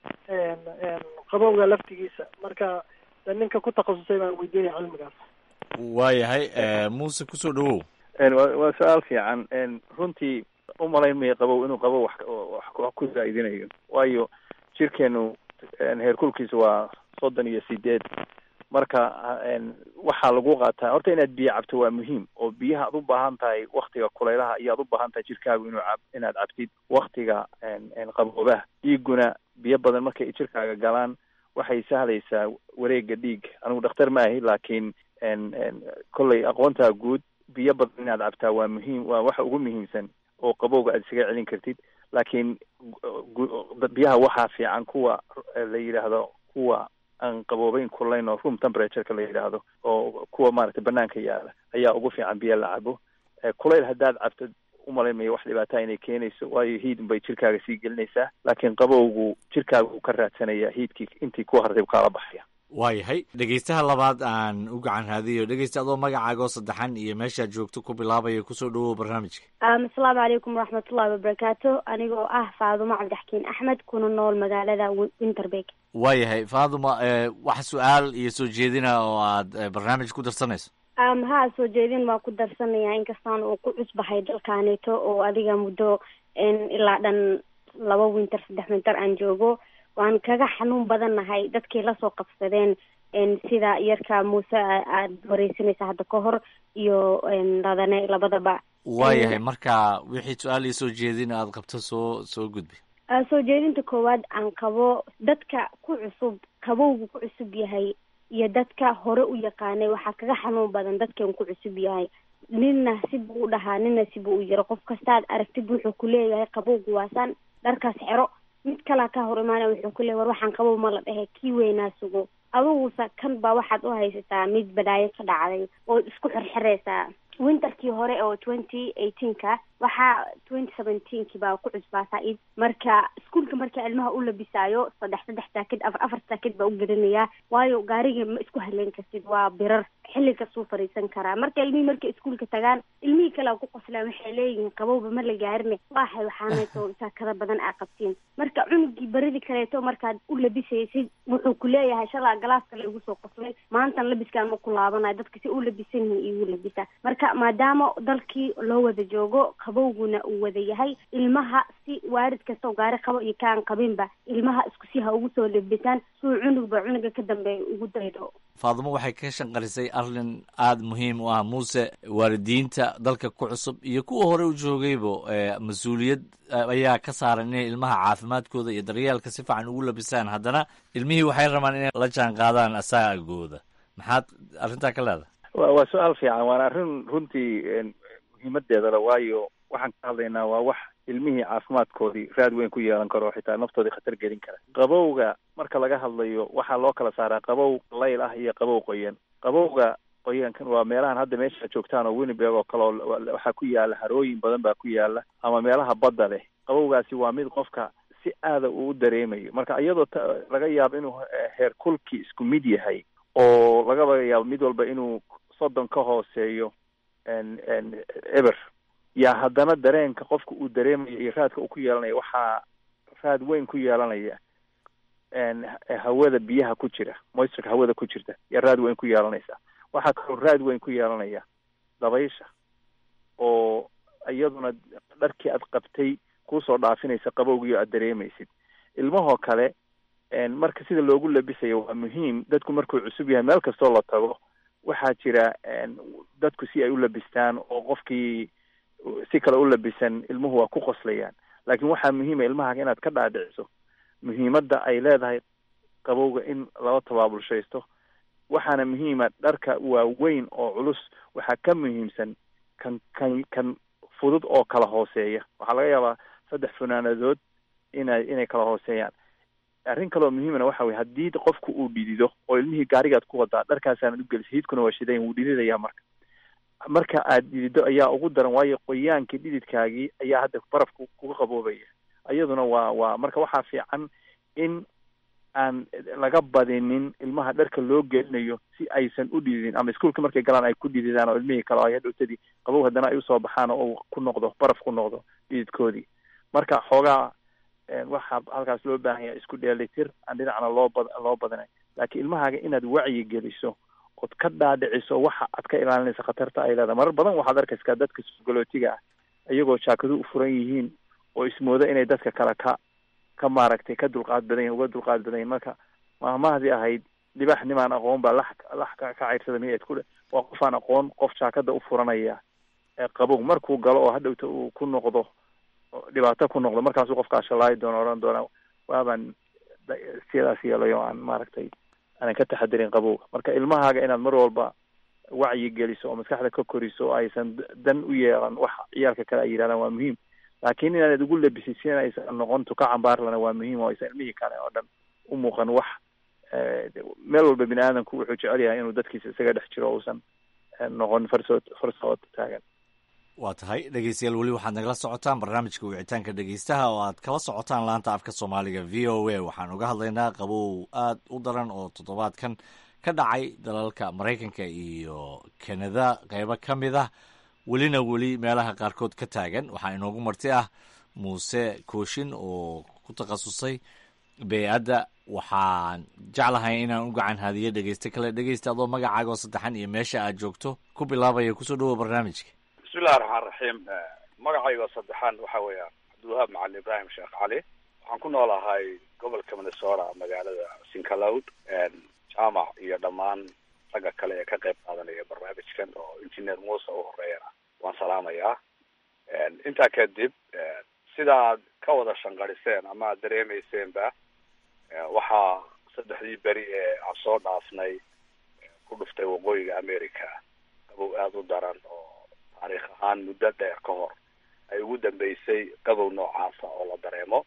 qabowga laftigiisa marka de ninka ku takhasusay baan weydiinaya cilmigaas waayahay e, muuse kusoo dhawow waa waa su-aal fiican runtii umalayn maya qabow inuu qabow wax wax wax ku zaa'idinayo waayo jirkeenu heerkulkiisu waa soddon iyo sideed marka waxaa lagu qaataa horta inaad biyo cabto waa muhiim oo biyaha aad u baahan tahay waktiga kulaylaha iyo aad u baahan tahay jirkaagu inuu cab inaad cabtid waktiga qaboobaha dhiiguna biyo badan markay jirkaaga galaan waxay sahlaysaa wareega dhiig anigu dhakhtar ma ahi laakiin kolley aqoontaa guud biyo badan inaad cabtaa waa muhiim waa waxa ugu muhiimsan oo qabowga aad isaga celin kartid laakiin gu- biyaha waxaa fiican kuwa la yidhaahdo kuwa aan qaboobeyn kulayn oo room temperatureka la yidhaahdo oo kuwa maaragtay banaanka yaala ayaa ugu fiican biyo la cabo kulayl haddaad cabto umalayn mayo wax dhibaataa inay keenayso waayo hiid bay jirkaaga sii gelinaysaa laakiin qabowgu jirkaaga uu ka raadsanaya hiidkii intii ku hartay u kaala baxaya waayahay dhegaystaha labaad aan u gacan raadiyo dhegaysta adoo magacaagoo saddexan iyo meeshaad joogto ku bilaabaya kusoo dhawow barnaamijka asalaamu calaykum waraxmatullahi wabarakaatu anigoo ah faadumo cabdixkiin axmed kuna nool magaalada Wi- winterberg waayahay faaduma e, wax su-aal iyo soo jeedina oo aad e, barnaamij ku darsanayso um, haa soo jeedin waa ku darsanaya inkastaan uu ku cusbahay dalkaaneeto oo adiga muddo n ilaa dhan laba winter saddex winter aan joogo waan kaga xanuun badannahay dadkii lasoo qabsadeen n sida yarka muuse a- aad wareysanaysa hadda ka hor iyo n ladane labadaba waayahay marka wixii su-aal iyo soo jeedin aad qabto soo soo gudbi Ah, soo jeedinta koowaad aan qabo dadka ku cusub qabowgu ku cusub yahay iyo dadka hore u yaqaanay waxaa kaga xanuun badan dadkan ku cusub yahay ninna sibuu u dhahaa ninna sibuu u yiro qof kastaad aragtid wuxuu ku leeyahay qabowgu waasaan dharkaas xero mid kalaa ka hor imaanaya wuxuu ku leeyahay war waxaan qabow ma la dhehe kii weynaa sugo adigusa kan baa waxaad u haysataa mid badaayo ka dhacday oo isku xirxiraysaa winterkii hore oo twenty eighteenka waxaa twenty seventeenkii baa ku cusbaataa id marka iskuolka marka ilmaha u labisaayo saddex saddex saakid afar afar saakid baa u gelinayaa waayo gaariga ma isku haleyn kartid waa birar xilli kastuu fariisan karaa marka ilmihii markay iskuolka tagaan ilmihii kale a ku qoslaan waxay leeyihiin qabowba ma la gaarine waaxay waxaanayto saakada badan aa qabtiin marka cunugii baridii kaleeto markaad u labisaysid wuxuu ku leeyahay shalaa galaas kale igu soo qoslay maantan labiskaan ma ku laabanayo dadka si u labisan yihiin igu labisa marka maadaama dalkii loo wada joogo qabowguna uu wada yahay ilmaha si waarid kasta oo gaari qabo iyo kaan qabinba ilmaha isku si ha ugu soo labisaan suu cunugba cunuga ka dambeeya ugu daydo faadumo waxay ka shanqarisay arrin aada muhiim u ah muuse waalidiinta dalka ku cusub iyo kuwa hore u joogaybo mas-uuliyad ayaa ka saaran inay ilmaha caafimaadkooda iyo daryeelka si fiican ugu labisaan haddana ilmihii waxay rabaan inay la jaan qaadaan asaagooda maxaad arrintaa ka leedahay wa waa su-aal fiican waana arrin runtii muhiimadeedala waayo waxaan ka hadlaynaa waa wax ilmihii caafimaadkoodii raad weyn ku yeelan karo xitaa naftoodii khatar gelin kara qabowga marka laga hadlayo waxaa loo kala saaraa qabow layl ah iyo qabow qoyan qabowga qoyankan waa meelahan hadda meesha joogtaan oo winnibeg oo kale oo waxaa ku yaala harooyin badan baa ku yaala ama meelaha badda leh qabowgaasi waa mid qofka si aada uu u dareemayo marka iyadoo laga yaabo inuu heer kulkii isku mid yahay oo lagaba yaabo mid walba inuu soddon ka hooseeyo eber yaa haddana dareenka qofka uu dareemayo iyo raadka uu ku yeelanaya waxaa raad weyn ku yeelanaya hawada biyaha ku jira moisturka hawada ku jirta yaa raad weyn ku yeelanaysa waxaa kaloo raad weyn ku yeelanaya dabaysha oo iyaduna dharkii aad qabtay kusoo dhaafinaysa qabowgii aad dareemaysid ilmahoo kale marka sida loogu labisayo waa muhiim dadku markuu cusub yahay meel kastoo la tago waxaa jira dadku si ay u labistaan oo qofkii si kale u labisan ilmuhu waa ku qoslayaan laakiin waxaa muhiima ilmahaga inaad ka dhaadhiciso muhiimadda ay leedahay qabowga in lala tabaabulshaysto waxaana muhiima dharka waaweyn oo culus waxaa ka muhiimsan kan kan kan fudud oo kala hooseeya waxaa laga yaabaa saddex funaanadood inay inay kala hooseeyaan arrin kaloo muhiimana waxa weye haddii qofku uu dhidido oo ilmihii gaarigaad ku wadaa dharkaasaanad ugelisa hiidkuna waa shidayn wuu dhididaya marka marka aad dhidido ayaa ugu daran waayo qoyaankii dhididkaagii ayaa hadda barafku kuga qaboobaya iyaduna waa waa marka waxaa fiican in aan laga badinin ilmaha dharka loo gelinayo si aysan u dhididin ama iskuolka markay galaan ay ku dhididaan oo ilmihii kale ay hadhowtadii qabow haddana ay usoo baxaan oo uu ku noqdo baraf ku noqdo dhididkoodii marka xoogaa waxaa halkaas loo baahan yahay isku dheelitir aan dhinacna loo bad loo badanay laakiin ilmahaaga inaad wacyi geliso ood ka dhaadhiciso waxa aad ka ilaalinaysa khatarta ay leedahay marar badan waxaad arkaysaa dadka sugolootiga ah iyagoo jaakadu u furan yihiin oo ismooda inay dadka kale ka ka maaragtay ka dulqaad badan yihin uga dulqaad badan yihin marka maahmahdii ahayd dhibax nimaan aqoon baa lax lax ka cayrsada miyaed ku waa qof aan aqoon qof jaakada u furanaya qabow markuu galo oo hadhowta uu ku noqdo dhibaato ku noqdo markaasuu qofkaa shalaayi doono odhan doona waabaan sidaas yeelayo aan maaragtay aanan ka taxadirin qabowga marka ilmahaaga inaad mar walba wacyi geliso oo maskaxda ka koriso oo aysan dan u yeelan wax ciyaalka kale ay yidhahdaan waa muhiim laakiin inaanad ugu labisid si aysan noqon tuka cambaarlana waa muhiim oo aysan ilmihii kale oo dhan u muuqan wax meel walba bini aadamku wuxuu jecel yahay inuu dadkiisa isaga dhex jiro uusan noqon farsood farsood taagan waa tahay dhegeystayaal weli waxaad nagala socotaan barnaamijka wicitaanka dhegeystaha oo aad kala socotaan laanta afka soomaaliga v o a waxaan uga hadlaynaa qabow aad u daran oo toddobaadkan ka dhacay dalalka maraykanka iyo kanada qeybo ka mid ah welina weli meelaha qaarkood ka taagan waxaa inoogu marti ah muuse kooshin oo ku takhasusay bey-adda waxaan jeclahay inaan u gacan hadiyo dhegeyste kale dhegeysta adoo magacaaga oo saddexan iyo meesha aad joogto ku bilaabaya kusoo dhawoa barnaamijka bismillahi raxmaan raxiim magacayga saddexaan waxa weeyaan cabdiwahaab macalin ibraahim sheekh cali waxaan ku noolahay gobolka minnesota magaalada sincaloud jaamac iyo dhammaan ragga kale ee ka qayb qaadanaya barnaamijkan oo engineer muuse u horeeyana waan salaamayaa intaa kadib sidaad ka wada shanqariseen ama aad dareemayseenba waxaa saddexdii beri ee aan soo dhaafnay ku dhuftay waqooyiga america qabow aada u daran oo taariikh ahaan muddo dheer ka hor ay ugu dambeysay qabow noocaasa oo la dareemo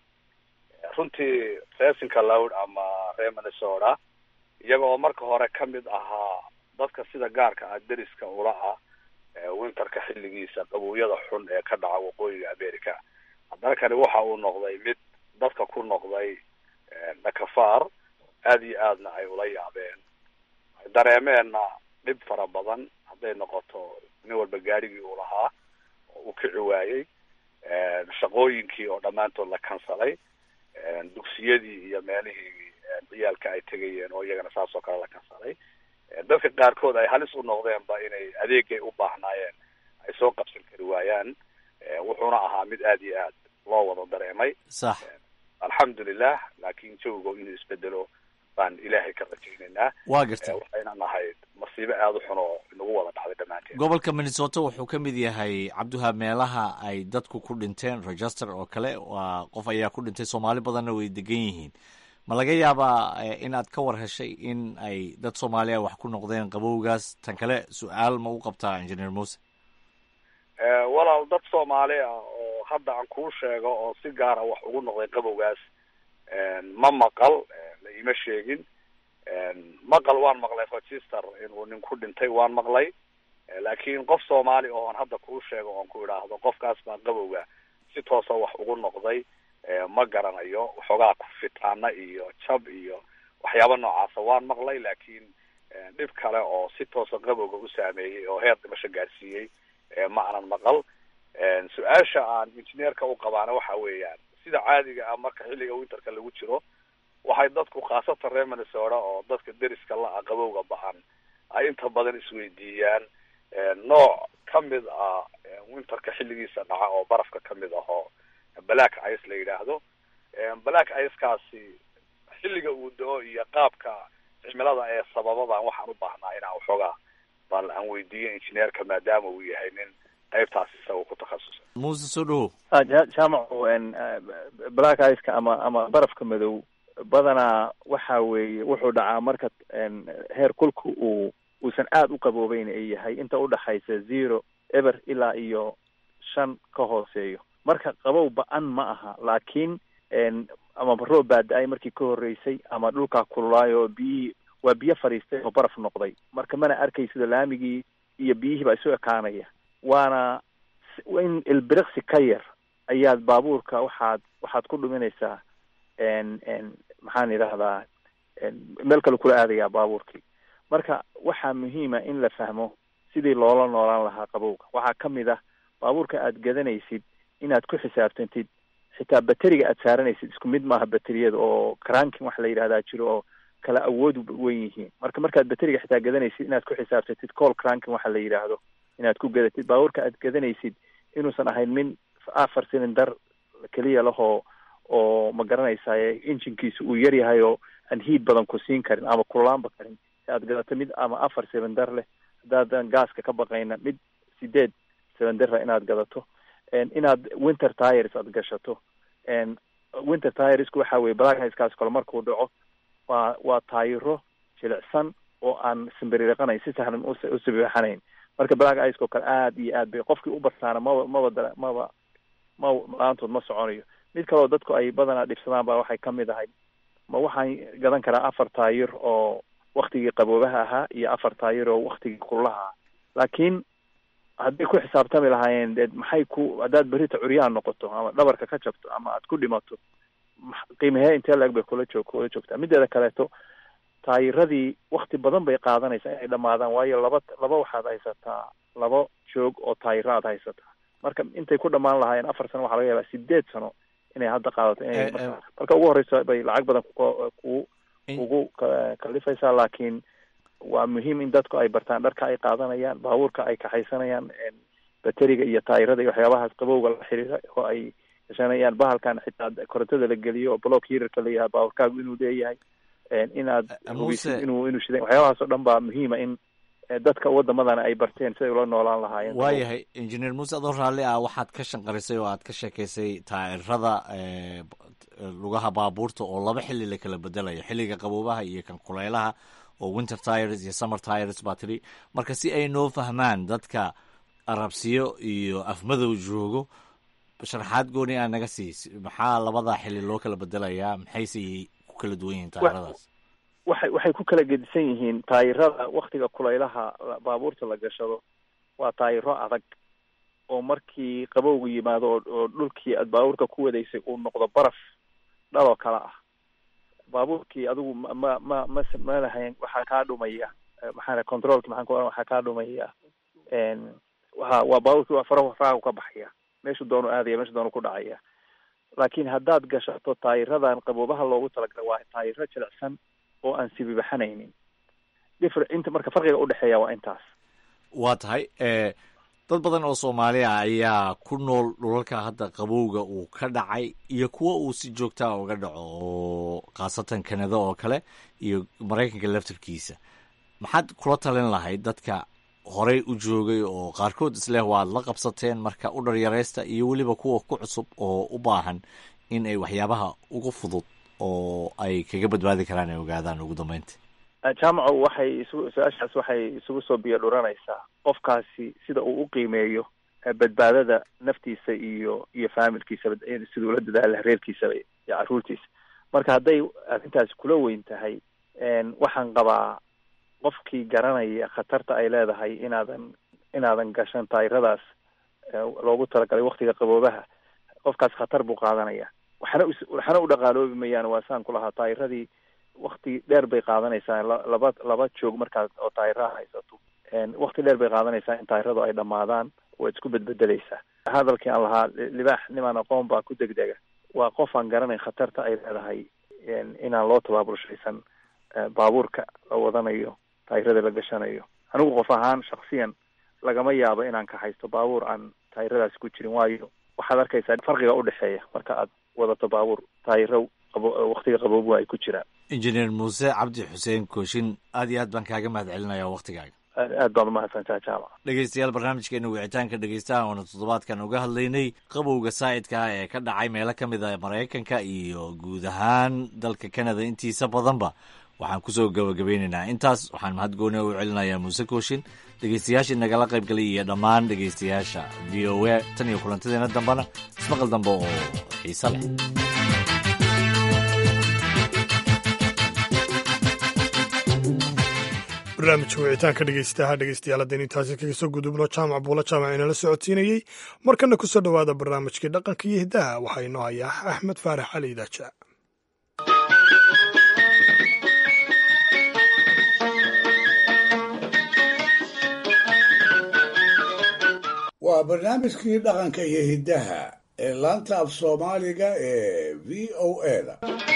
runtii reesinka lowd ama reer minnesota iyaga oo marka hore ka mid ahaa dadka sida gaarka ah deriska ula ah winterka xilligiisa qabowyada xun ee ka dhaca waqooyiga america haddana kani waxa uu noqday mid dadka ku noqday dhakafaar aada iyo aadna ay ula yaabeen ay dareemeenna dhib fara badan hadday noqoto nin walba gaarigii uu lahaa oo uu kici waayey shaqooyinkii oo dhammaantood la kansalay dugsiyadii iyo meelihii ciyaalka ay tegayeen oo iyagana saas oo kale la kansalay dadka qaarkood ay halis u noqdeenba inay adeegay u baahnaayeen ay soo qabsan kari waayaan wuxuuna ahaa mid aada iyo aad loo wada dareemay sax alxamdulilah laakiin jawigo inuu isbedelo baan ilaahay ka rajaynaynaa waa gartay waxayna nahayd masiibo aada u xun oo inagu wada dhacday dhammaanteen gobolka minnesota wuxuu ka mid yahay cabdiwahaab meelaha ay dadku ku dhinteen register oo kale waa qof ayaa ku dhintay soomaali badanna way degan yihiin ma laga yaabaa in aad ka war heshay in ay dad soomaaliya wax ku noqdeen qabowgaas tan kale su-aal ma u qabtaa engineer muse walaal dad soomaali ah oo hadda aan kuu sheego oo si gaara wax ugu noqday qabowgaas ma maqal la ima sheegin maqal waan maqlay register inuu nin ku dhintay waan maqlay laakiin qof soomaali oon hadda kuu sheego oon ku idhaahdo qofkaas baa qabowga si toosa wax ugu noqday ma garanayo waxoogaa ku fitaana iyo jab iyo waxyaaba noocaasa waan maqlay laakiin dhib kale oo si toosa qabowga u saameeyey oo heer dhimasho gaarsiiyey ma anan maqal su-aasha aan injineerka u qabaana waxa weeyaan sida caadiga ah marka xilliga winterka lagu jiro waxay dadku khaasatan reer minnesota oo dadka deriska la-a qabowga ba-an ay inta badan isweydiiyaan nooc kamid ah winterka xilligiisa dhaca oo barafka kamid ah oo black ice la yidhaahdo black icekaasi xilliga uu da-o iyo qaabka cimilada ee sababadan waxaan u baahnaa inaan waxoogaa bal aan weydiiyo injineerka maadaama uu yahay nin qaybtaas isaga ku takhasusay muuse soo dhawo jaamacu black iceka ama ama barafka madow badanaa waxa weeye wuxuu dhacaa marka heer kulka uu uusan aada u qaboobeyn ay yahay inta udhaxaysa zero eber ilaa iyo shan ka hooseeyo marka qabow ba-an ma aha laakiin ama roob baa da-ay markii ka horreysay ama dhulkaa kululaayo oo biyihii waa biyo fadhiistay oo baraf noqday marka mana arkay sida laamigii iyo biyihii baa isu ekaanaya waana in ilbiriqsi ka yar ayaad baabuurka waxaad waxaad ku dhuminaysaa maxaan idhahdaa meel kale kula aadayaa baabuurkii marka waxaa muhiima in la fahmo sidii loola noolaan lahaa qabowga waxaa kamid ah baabuurka aad gadanaysid inaad ku xisaabtantid xitaa bateriga aad saaranaysid isku mid maaha bateriyada oo cranking waxa la yidhahdaa jiro oo kala awood wen yihiin marka markaad bateriga xitaa gadanaysid inaad ku xisaabtantid call cranking waxa la yidhaahdo inaad ku gadatid baabuurka aad gadanaysid inuusan ahayn min afar silindar keliya lahoo oo ma garanaysaye injinkiisa uu yar yahay oo aan hiid badan ku siin karin ama kululaanba karin si aad gadato mid ama afar silindar leh haddaadan gaaska ka baqayna mid sideed silindara inaad gadato inaad winter tires aad gashato winter tiresku waxa weye blackhiskaas kale markuu dhaco waa waa taayiro jilicsan oo aan simbiriiqanayn si sahlan u sibixanayn marka black iceko kale aada iyo aad bay qofkii u bartaana maba maba dara maba ma la-aantood ma soconayo mid kaleo dadku ay badanaa dhibsadaan baa waxay kamid ahay ma waxaan gadan karaa afar taayir oo waktigii qaboobaha ahaa iyo afar taayir oo waktigii kululaha ahaa laakiin hadday ku xisaabtami lahaayeen de maxay ku haddaad berita curyaan noqoto ama dhabarka ka jabto ama aad ku dhimato qiimahee intee la-eg bay kula joog kula joogtaa mideeda kaleeto taayiradii wakti badan bay qaadanaysaa inay dhamaadaan waayo laba laba waxaad haysataa laba joog oo taayiro aad haysataa marka intay ku dhamaan lahaayeen afar sano waxaa laga yaabaa sideed sano inay hadda qaadato inay marka ugu horeysa bay lacag badan ku ugu kalifaysaa laakiin waa muhiim in dadku ay bartaan dharka ay qaadanayaan baabuurka ay kaxaysanayaan bateriga iyo taayirada iyo waxyaabahaas qabowga la xiriira oo ay gashanayaan bahalkan xitaa korontada la geliyo oo block hirarka la yahay baabuurkaagu inuu leeyahay inaad hubisid inuu inuu shidan waxyaabahaas oo dhan baa muhiima in dadka wadamadana ay barteen siday ula noolaan lahaayeen waayahay engineer muuse adoo raalli ah waxaad ka shanqarisay oo aad ka sheekaysay taa'irada lugaha baabuurta oo laba xilli la kala bedelayo xilliga qaboobaha iyo kan kuleylaha oo winter tires iyo summer tires baa tiri marka si ay noo fahmaan dadka arabsiyo iyo afmadow joogo sharaxaad gooni aa naga siis maxaa labada xilli loo kala bedelayaa maxayse ku kala duwan yihiin taa'iradaas waxay waxay ku kala gedisan yihiin taayirada waktiga kulaylaha baabuurta la gashado waa taayiro adag oo markii qabowga yimaado oo oo dhulkii aad baabuurka ku wadaysay uu noqdo baraf dhaloo kale ah baabuurkii adigu ma ma ma ma ma lahayn waxaa kaa dhumaya maxaa controlki maxaan ku oran waxaa kaa dhumaya waa waa baabuurkii waa farahu farahu ka baxaya meeshu doonu aadaya meeshu doonu ku dhacaya laakiin haddaad gashato taayiradan qaboobaha loogu talagalay waa taayiro jilicsan oo aan sibibaxanaynin differ inta marka farqiga udhexeeya waa intaas waa tahay dad badan oo soomaali ah ayaa ku nool dhulalka hadda qabowga uu ka dhacay iyo kuwa uu si joogtaa uga dhaco oo khaasatan kanada oo kale iyo maraykanka laftarkiisa maxaad kula talin lahayd dadka horey u joogay oo qaarkood isleh waad la qabsateen marka u dharyaraysta iyo weliba kuwa ku cusub oo u baahan in ay waxyaabaha ugu fudud oo ay kaga badbaadi karaan ay ogaadaan ugu dambeynta jaamaco waxay isu su-aashaas waxay isugu soo biyo dhuranaysaa qofkaasi sida uu u qiimeeyo badbaadada naftiisa iyo iyo faamilkiisaba siduu la dadaala reerkiisaba iyo caruurtiisa marka hadday arrintaasi kula weyn tahay waxaan qabaa qofkii garanaya khatarta ay leedahay inaadan inaadan gashan taayiradaas loogu talagalay waktiga qaboobaha qofkaas khatar buu qaadanaya waxna waxna u dhaqaaloobi mayaan waa saan ku lahaa taayiradii wakti dheer bay qaadanaysaa laba laba joog markaad oo taayiraha haysato wakti dheer bay qaadanaysaa in taayiradu ay dhammaadaan waa isku bedbedeleysaa hadalkii aan lahaa libaax nimaan aqoon baa ku degdega waa qof aan garanayn khatarta ay leedahay inaan loo tabaaburshaysan baabuurka la wadanayo taayirada la gashanayo anigu qof ahaan shaksiyan lagama yaabo inaan ka haysto baabuur aan taayiradaasi ku jirin waayo waxaad arkaysaa farqiga udhexeeya marka aad wadato baabuur taayiro qabo waktiga qaboobu ay ku jiraan injineer muuse cabdi xuseen kooshin aad iyo aad baan kaaga mahad celinaya waktigaaga aad baad umahadsantaha jaamac dhegeystayaal barnaamijkeena wicitaanka dhegeystaha oona toddobaadkan uga hadlaynay qabowga saa'idka ah ee ka dhacay meelo ka mid a maraykanka iyo guud ahaan dalka canada intiisa badanba waxaan kusoo gabagabeynaynaa intaas waxaan mahad gooni u celinayaa muuse kooshin dhegeystayaashii nagala qayb galay iyo dhammaan dhegeystayaasha v o a tan iyo kulantadeena dambena ismaqal dambe oo xiise leh barnaamijka wicitaanka dhegeystaha dhegeystayaal haddaynu intaasi kaga soo gudubno jaamac buula jaamac inala socodsiinayey markana kusoo dhowaada barnaamijkii dhaqanka iyo hiddaha waxaa inoo hayaa axmed faarax cali idaaja waa barnaamijkii dhaqanka iyo hiddaha ee laanta af soomaaliga ee v o a da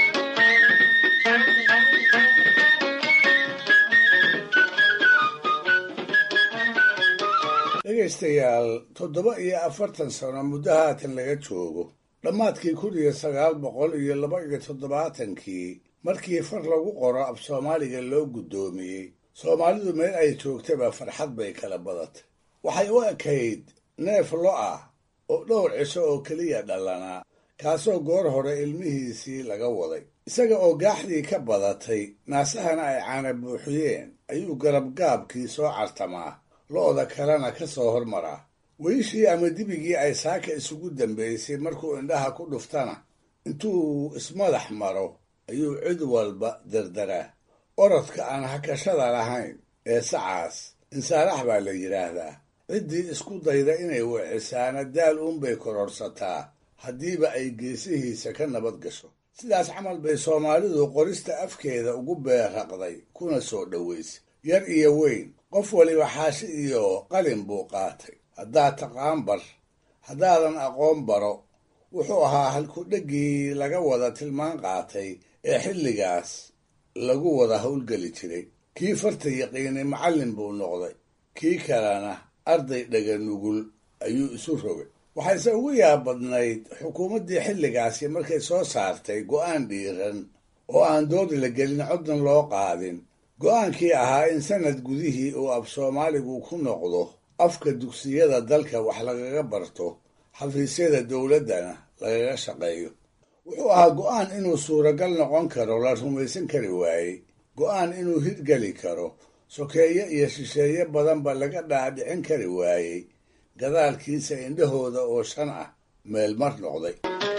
dhegaystayaal toddoba iyo afartan sano muddo haatan laga joogo dhammaadkii kun iyo sagaal boqol iyo laba iyo toddobaatankii markii far lagu qoro af soomaaliga loo guddoomiyey soomaalidu meel ay joogtaba farxad bay kala badatay waxay u ekayd neef lo ah oo dhowr cisho oo keliya dhalanaa kaasoo goor hore ilmihiisii laga waday isaga oo gaaxdii ka badatay naasahana ay caana buuxiyeen ayuu garabgaabkii soo cartamaa lo'da kalena ka soo hormaraa weyishii ama dibigii ay saaka isugu dambaysay markuu indhaha ku dhuftana intuu ismadax maro ayuu cid walba dardaraa orodka aan hakashada lahayn ee sacaas insaarax baa la yidhaahdaa ciddii isku dayda inay wicisaana daal uunbay kororsataa haddiiba ay geesihiisa ka nabad gasho sidaas camal bay soomaalidu qorista afkeeda ugu beerraqday kuna soo dhowaysay yar iyo weyn qof waliba xaashi iyo qalin buu qaatay haddaad taqaan bar haddaadan aqoon baro wuxuu ahaa halkudheggii laga wada tilmaan qaatay ee xilligaas lagu wada howlgeli jiray kii farta yaqiinay macallin buu noqday kii kalena arday dhaga nugul ayuu isu rogay waxayse ugu yaab badnayd xukuumaddii xilligaasi markay soo saartay go'aan dhiiran oo aan doodi la gelin coddan loo qaadin go'aankii ahaa in sanad gudihii uu af soomaaligu ku noqdo afka dugsiyada dalka wax lagaga barto xafiisyada dowladdana lagaga shaqeeyo wuxuu ahaa go'aan inuu suuragal noqon karo la rumaysan kari waayey go'aan inuu hirgeli karo sokeeye iyo shisheeye badanba laga dhaadhicin kari waayey gadaalkiisa indhahooda oo shan ah meel mar noqday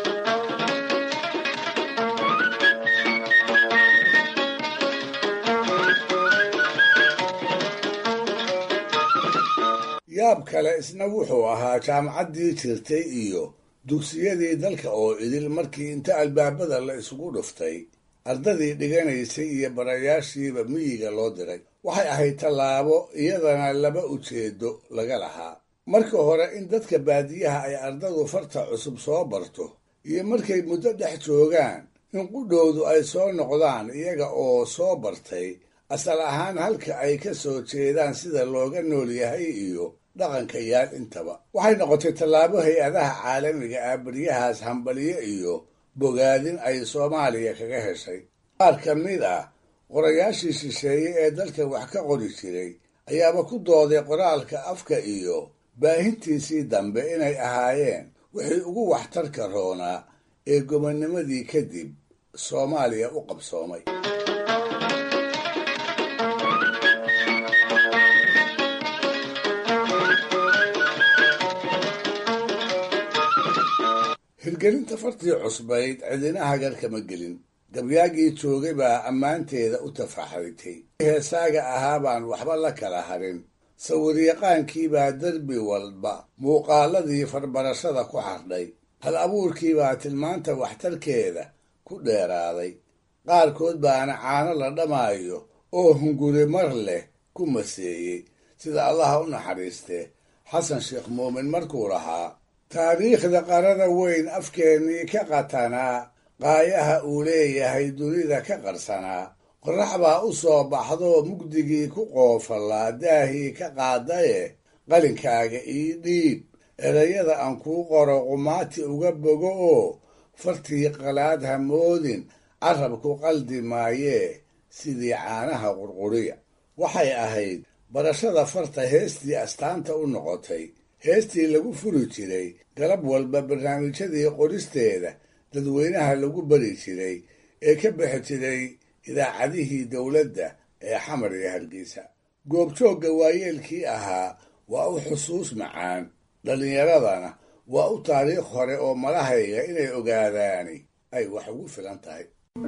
yaab kale isna wuxuu ahaa jaamacaddii jirtay iyo dugsiyadii dalka oo idil markii inta albaabada la isugu dhuftay ardadii dhiganaysay iyo barayaashiiba miyiga loo diray waxay ahayd tallaabo iyadana laba ujeedo laga lahaa marka hore in dadka baadiyaha ay ardadu farta cusub soo barto iyo markay muddo dhex joogaan in qudhoodu ay soo noqdaan iyaga oo soo bartay asal ahaan halka ay ka soo jeedaan sida looga nool yahay iyo dhaqanka yaal intaba waxay noqotay tallaabo hay-adaha caalamiga ah beryahaas hambaliyo iyo bogaadin ay soomaaliya kaga heshay qaar ka mid ah qorayaashii shisheeye ee dalka wax ka qori jiray ayaaba ku dooday qoraalka afka iyo baahintiisii dambe inay ahaayeen wixii ugu waxtarka roonaa ee gobonnimadii kadib soomaaliya u qabsoomay hirgelinta fartii cusbayd cidina hagar kama gelin gabyaagii joogay baa ammaanteeda u tafaxritay heesaaga ahaa baan waxba la kala harin sawiryaqaankiibaa derbi walba muuqaaladii farbarashada ku xardhay hal abuurkiibaa tilmaanta waxtarkeeda ku dheeraaday qaarkood baana caano la dhamaayo oo hunguri mar leh ku maseeyey sida allaha u naxariistee xasan sheekh muumin markuu lahaa taariikhda qarada weyn afkeennii ka qatanaa qaayaha uu leeyahay dunida ka qarsanaa qorrax baa u soo baxdoo mugdigii ku qoofallaa daahii ka qaadaye qalinkaaga ii dhiib erayada aan kuu qoro qumaati uga bogo oo fartii qalaad ha moodin carabku qaldi maayee sidii caanaha qurquriya waxay ahayd barashada farta heestii astaanta u noqotay heestii lagu furi jiray galab walba barnaamijyadii qoristeeda dadweynaha lagu bari jiray ee ka bixi jiray idaacadihii dowladda ee xamar iyo hargeysa goobjoogga waayeelkii ahaa waa u xusuus macaan dhallinyaradana waa u taariikh hore oo malahayga inay ogaadaani ay wax ugu filan tahay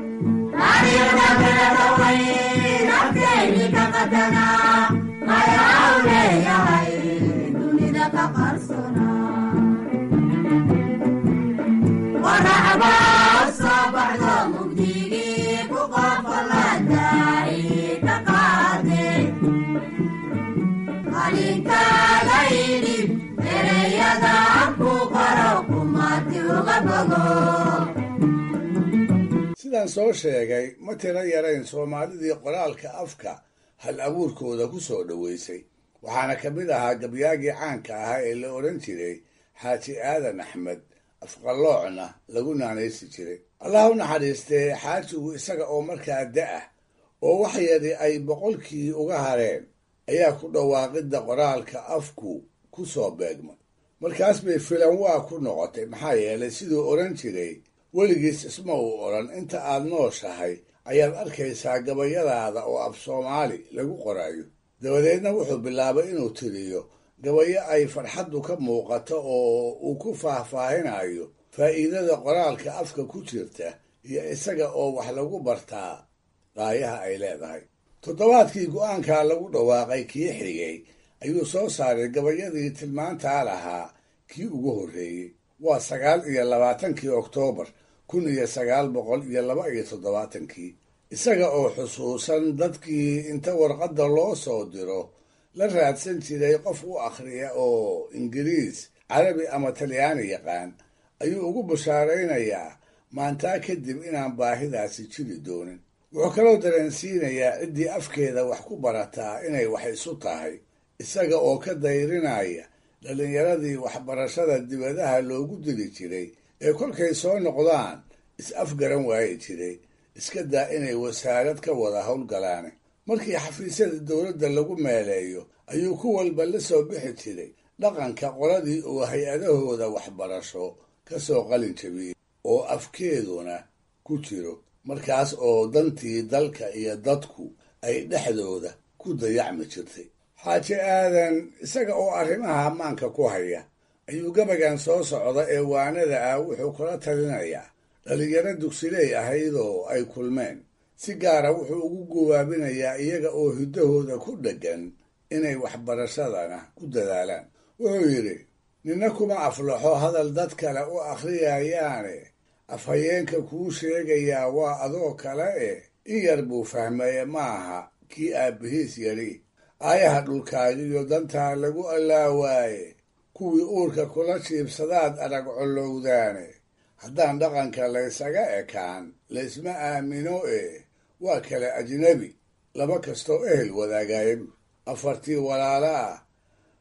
sidaan soo sheegay ma tiro yarayn soomaalidii qoraalka afka hal abuurkooda ku soo dhoweysay waxaana ka mid ahaa gabyaagii caanka ahaa ee la odhan jiray xaaji aadan axmed afqaloocna lagu naanaysi jiray allah u naxariistee xaajigu isaga oo markaa da-ah oo wax yari ay boqolkii uga hareen ayaa ku dhawaaqidda qoraalka afku ku soo beegmay markaas bay filan waa ku noqotay maxaa yeelay siduu odhan jiray weligiis isma uu odhan inta aad nooshahay ayaad arkaysaa gabayadaada oo af soomaali lagu qorayo dabadeedna wuxuu bilaabay inuu tiriyo gabayo ay farxaddu ka muuqato oo uu ku faahfaahinayo faa'iidada qoraalka afka ku jirta iyo isaga oo wax lagu bartaa qaayaha ay leedahay toddobaadkii go'aankaa lagu dhawaaqay kii xigay ayuu soo saaray gabayadii tilmaantaa lahaa kii ugu horreeyey waa sagaal iyo labaatankii oktoobar kun iyo sagaal boqol iyo laba iyo toddobaatankii isaga oo xusuusan dadkii inta warqadda loo soo diro la raadsan jiray qof u akhriya oo ingiriis carabi ama talyaani yaqaan ayuu ugu bashaaraynayaa maantaa kadib inaan baahidaasi jiri doonin wuxuu kaloo dareensiinayaa ciddii afkeeda wax ku barataa inay wax isu tahay isaga oo ka dayrinaya dhallinyaradii waxbarashada dibadaha loogu diri jiray ee kolkay soo noqdaan is-afgaran waayi jiray iska daa inay wasaarad ka wada howlgalaane markii xafiisyada dowladda lagu meeleeyo ayuu ku walba la soo bixi jiray dhaqanka qoladii uu hay-adahooda waxbarasho ka soo qalin jabiyey oo afkeeduna ku jiro markaas oo dantii dalka iyo dadku ay dhexdooda ku dayacmi jirtay xaaji aadan isaga oo arrimaha ammaanka ku haya ayuu gabagan soo socda ee waanada ah wuxuu kula talinayaa dhallinyaro dugsiley ahaydoo ay kulmeen si gaara wuxuu ugu gubaabinayaa iyaga oo hiddahooda ku dheggan inay waxbarashadana ku dadaalaan wuxuu yidhi ninna kuma aflaxo hadal dad kale u akhriyayaane afhayeenka kuu sheegayaa waa adoo kale eh in yar buu fahmaye maaha kii aabbihiis yadhi aayaha dhulkaagiyo dantaa lagu allaawaaye kuwii uurka kula jiibsadaad arag collowdaane haddaan dhaqanka laysaga ekaan laysma aamino ee waa kale ajnebi laba kastoo ehel wadaagaayabu afartii walaala ah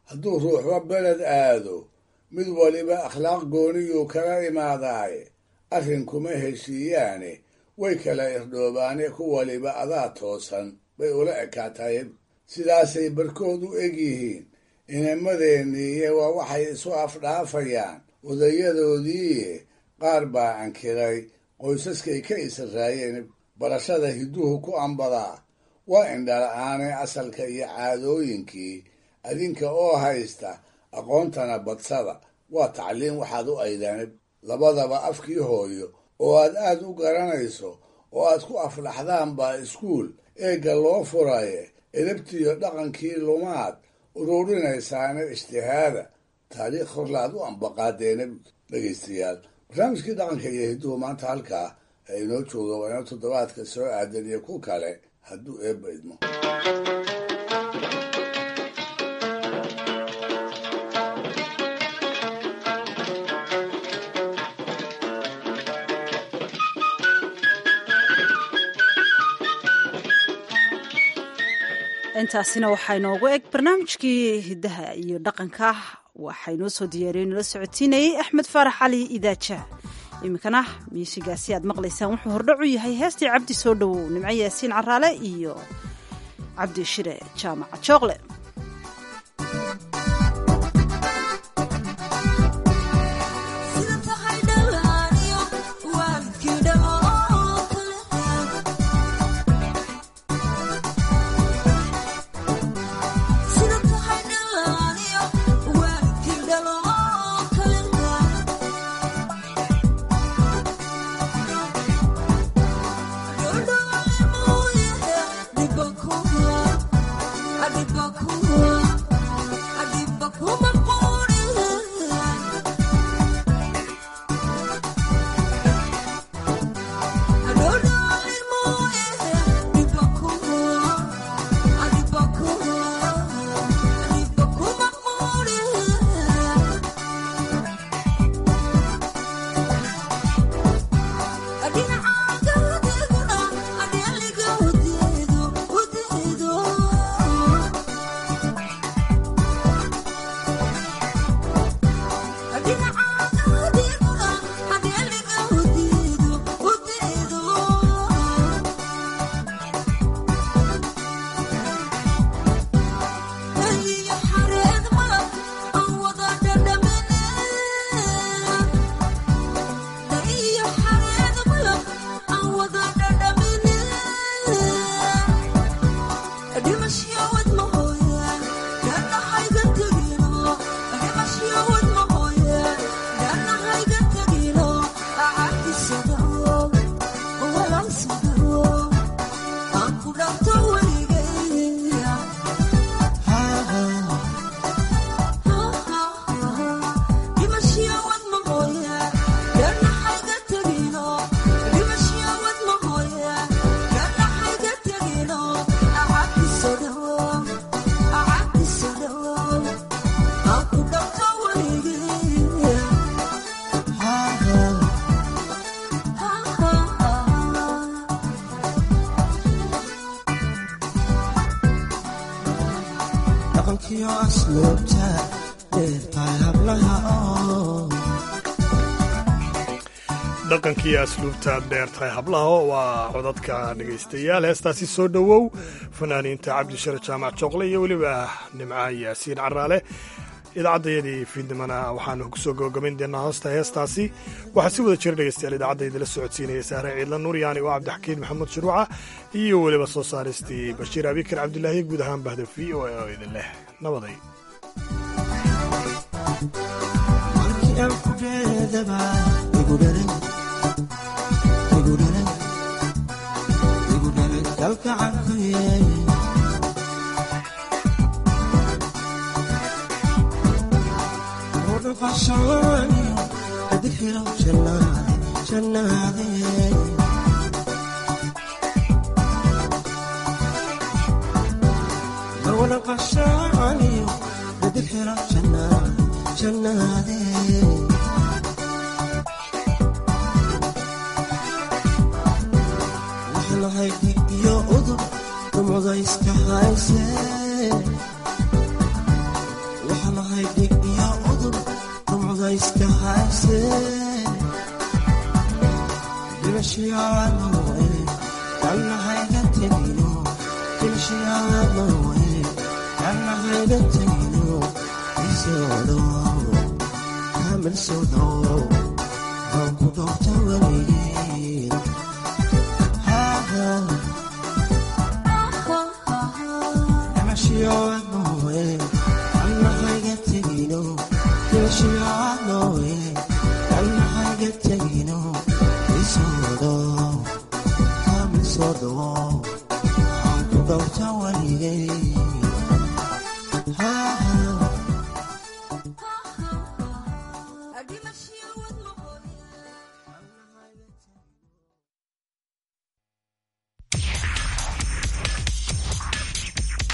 hadduu ruuxba beled aado mid waliba akhlaaq gooniyuu kala imaadaaye arrin kuma heshiiyaane way kala irdhoobaane ku waliba adaa toosan bay ula ekaataye sidaasay barkood u eg yihiin inamadeenniiye waa waxay isu afdhaafayaan odayadoodiiye qaar baa ankiray qoysaskay ka israayeen barashada hidduhu ku ambadaa waa indhala-aane asalka iyo caadooyinkii adinka oo haysta aqoontana badsada waa tacliin waxaad u aydanib labadaba afkii hooyo oo aad aad u garanayso oo aad ku aflaxdaan baa iskuul eegga loo furaye edabtiyo dhaqankii lumaad ururinaysaana ijtihaada taariikh horlaad u ambaqaadeena dhegaystayaal barnaamijkii dhaqanka iyo hidduhu maanta halkaa ee inoo jooga waa inoo toddobaadka soo aadan iyo ku kale hadduu eebba idmo intaasina waxaa inoogu eg barnaamijkii hiddaha iyo dhaqanka waxaa inoo soo diyaariyey nala socotiinayey axmed faarax cali idaaja iminkana miishigaasi aad maqlaysaan wuxuu hordhac u yahay heestii cabdi soo dhowow nimco yaasiin caraale iyo cabdi shire jaamaca jooqle dhaqankii asluubta dheertahay hablaha waa codadka dhegaystayaal heestaasi soo dhowow fanaaniinta cabdishare jaamac jooqle iyo weliba nimca yaasiin caraale idaacadayadii fiidnimana waxaanu kusoo gabagabayn doonaa hoosta heestaasi waxaa si wada jira dhegaystayaal idaacadayda la socodsiinaya saare ciidla nuuryaani oo cabdixakiin maxamuud shuruuca iyo weliba soo saaristii bashiir abikar cabdilaahi guud ahaan bahda v o a oo idin leh nabaday Thank you.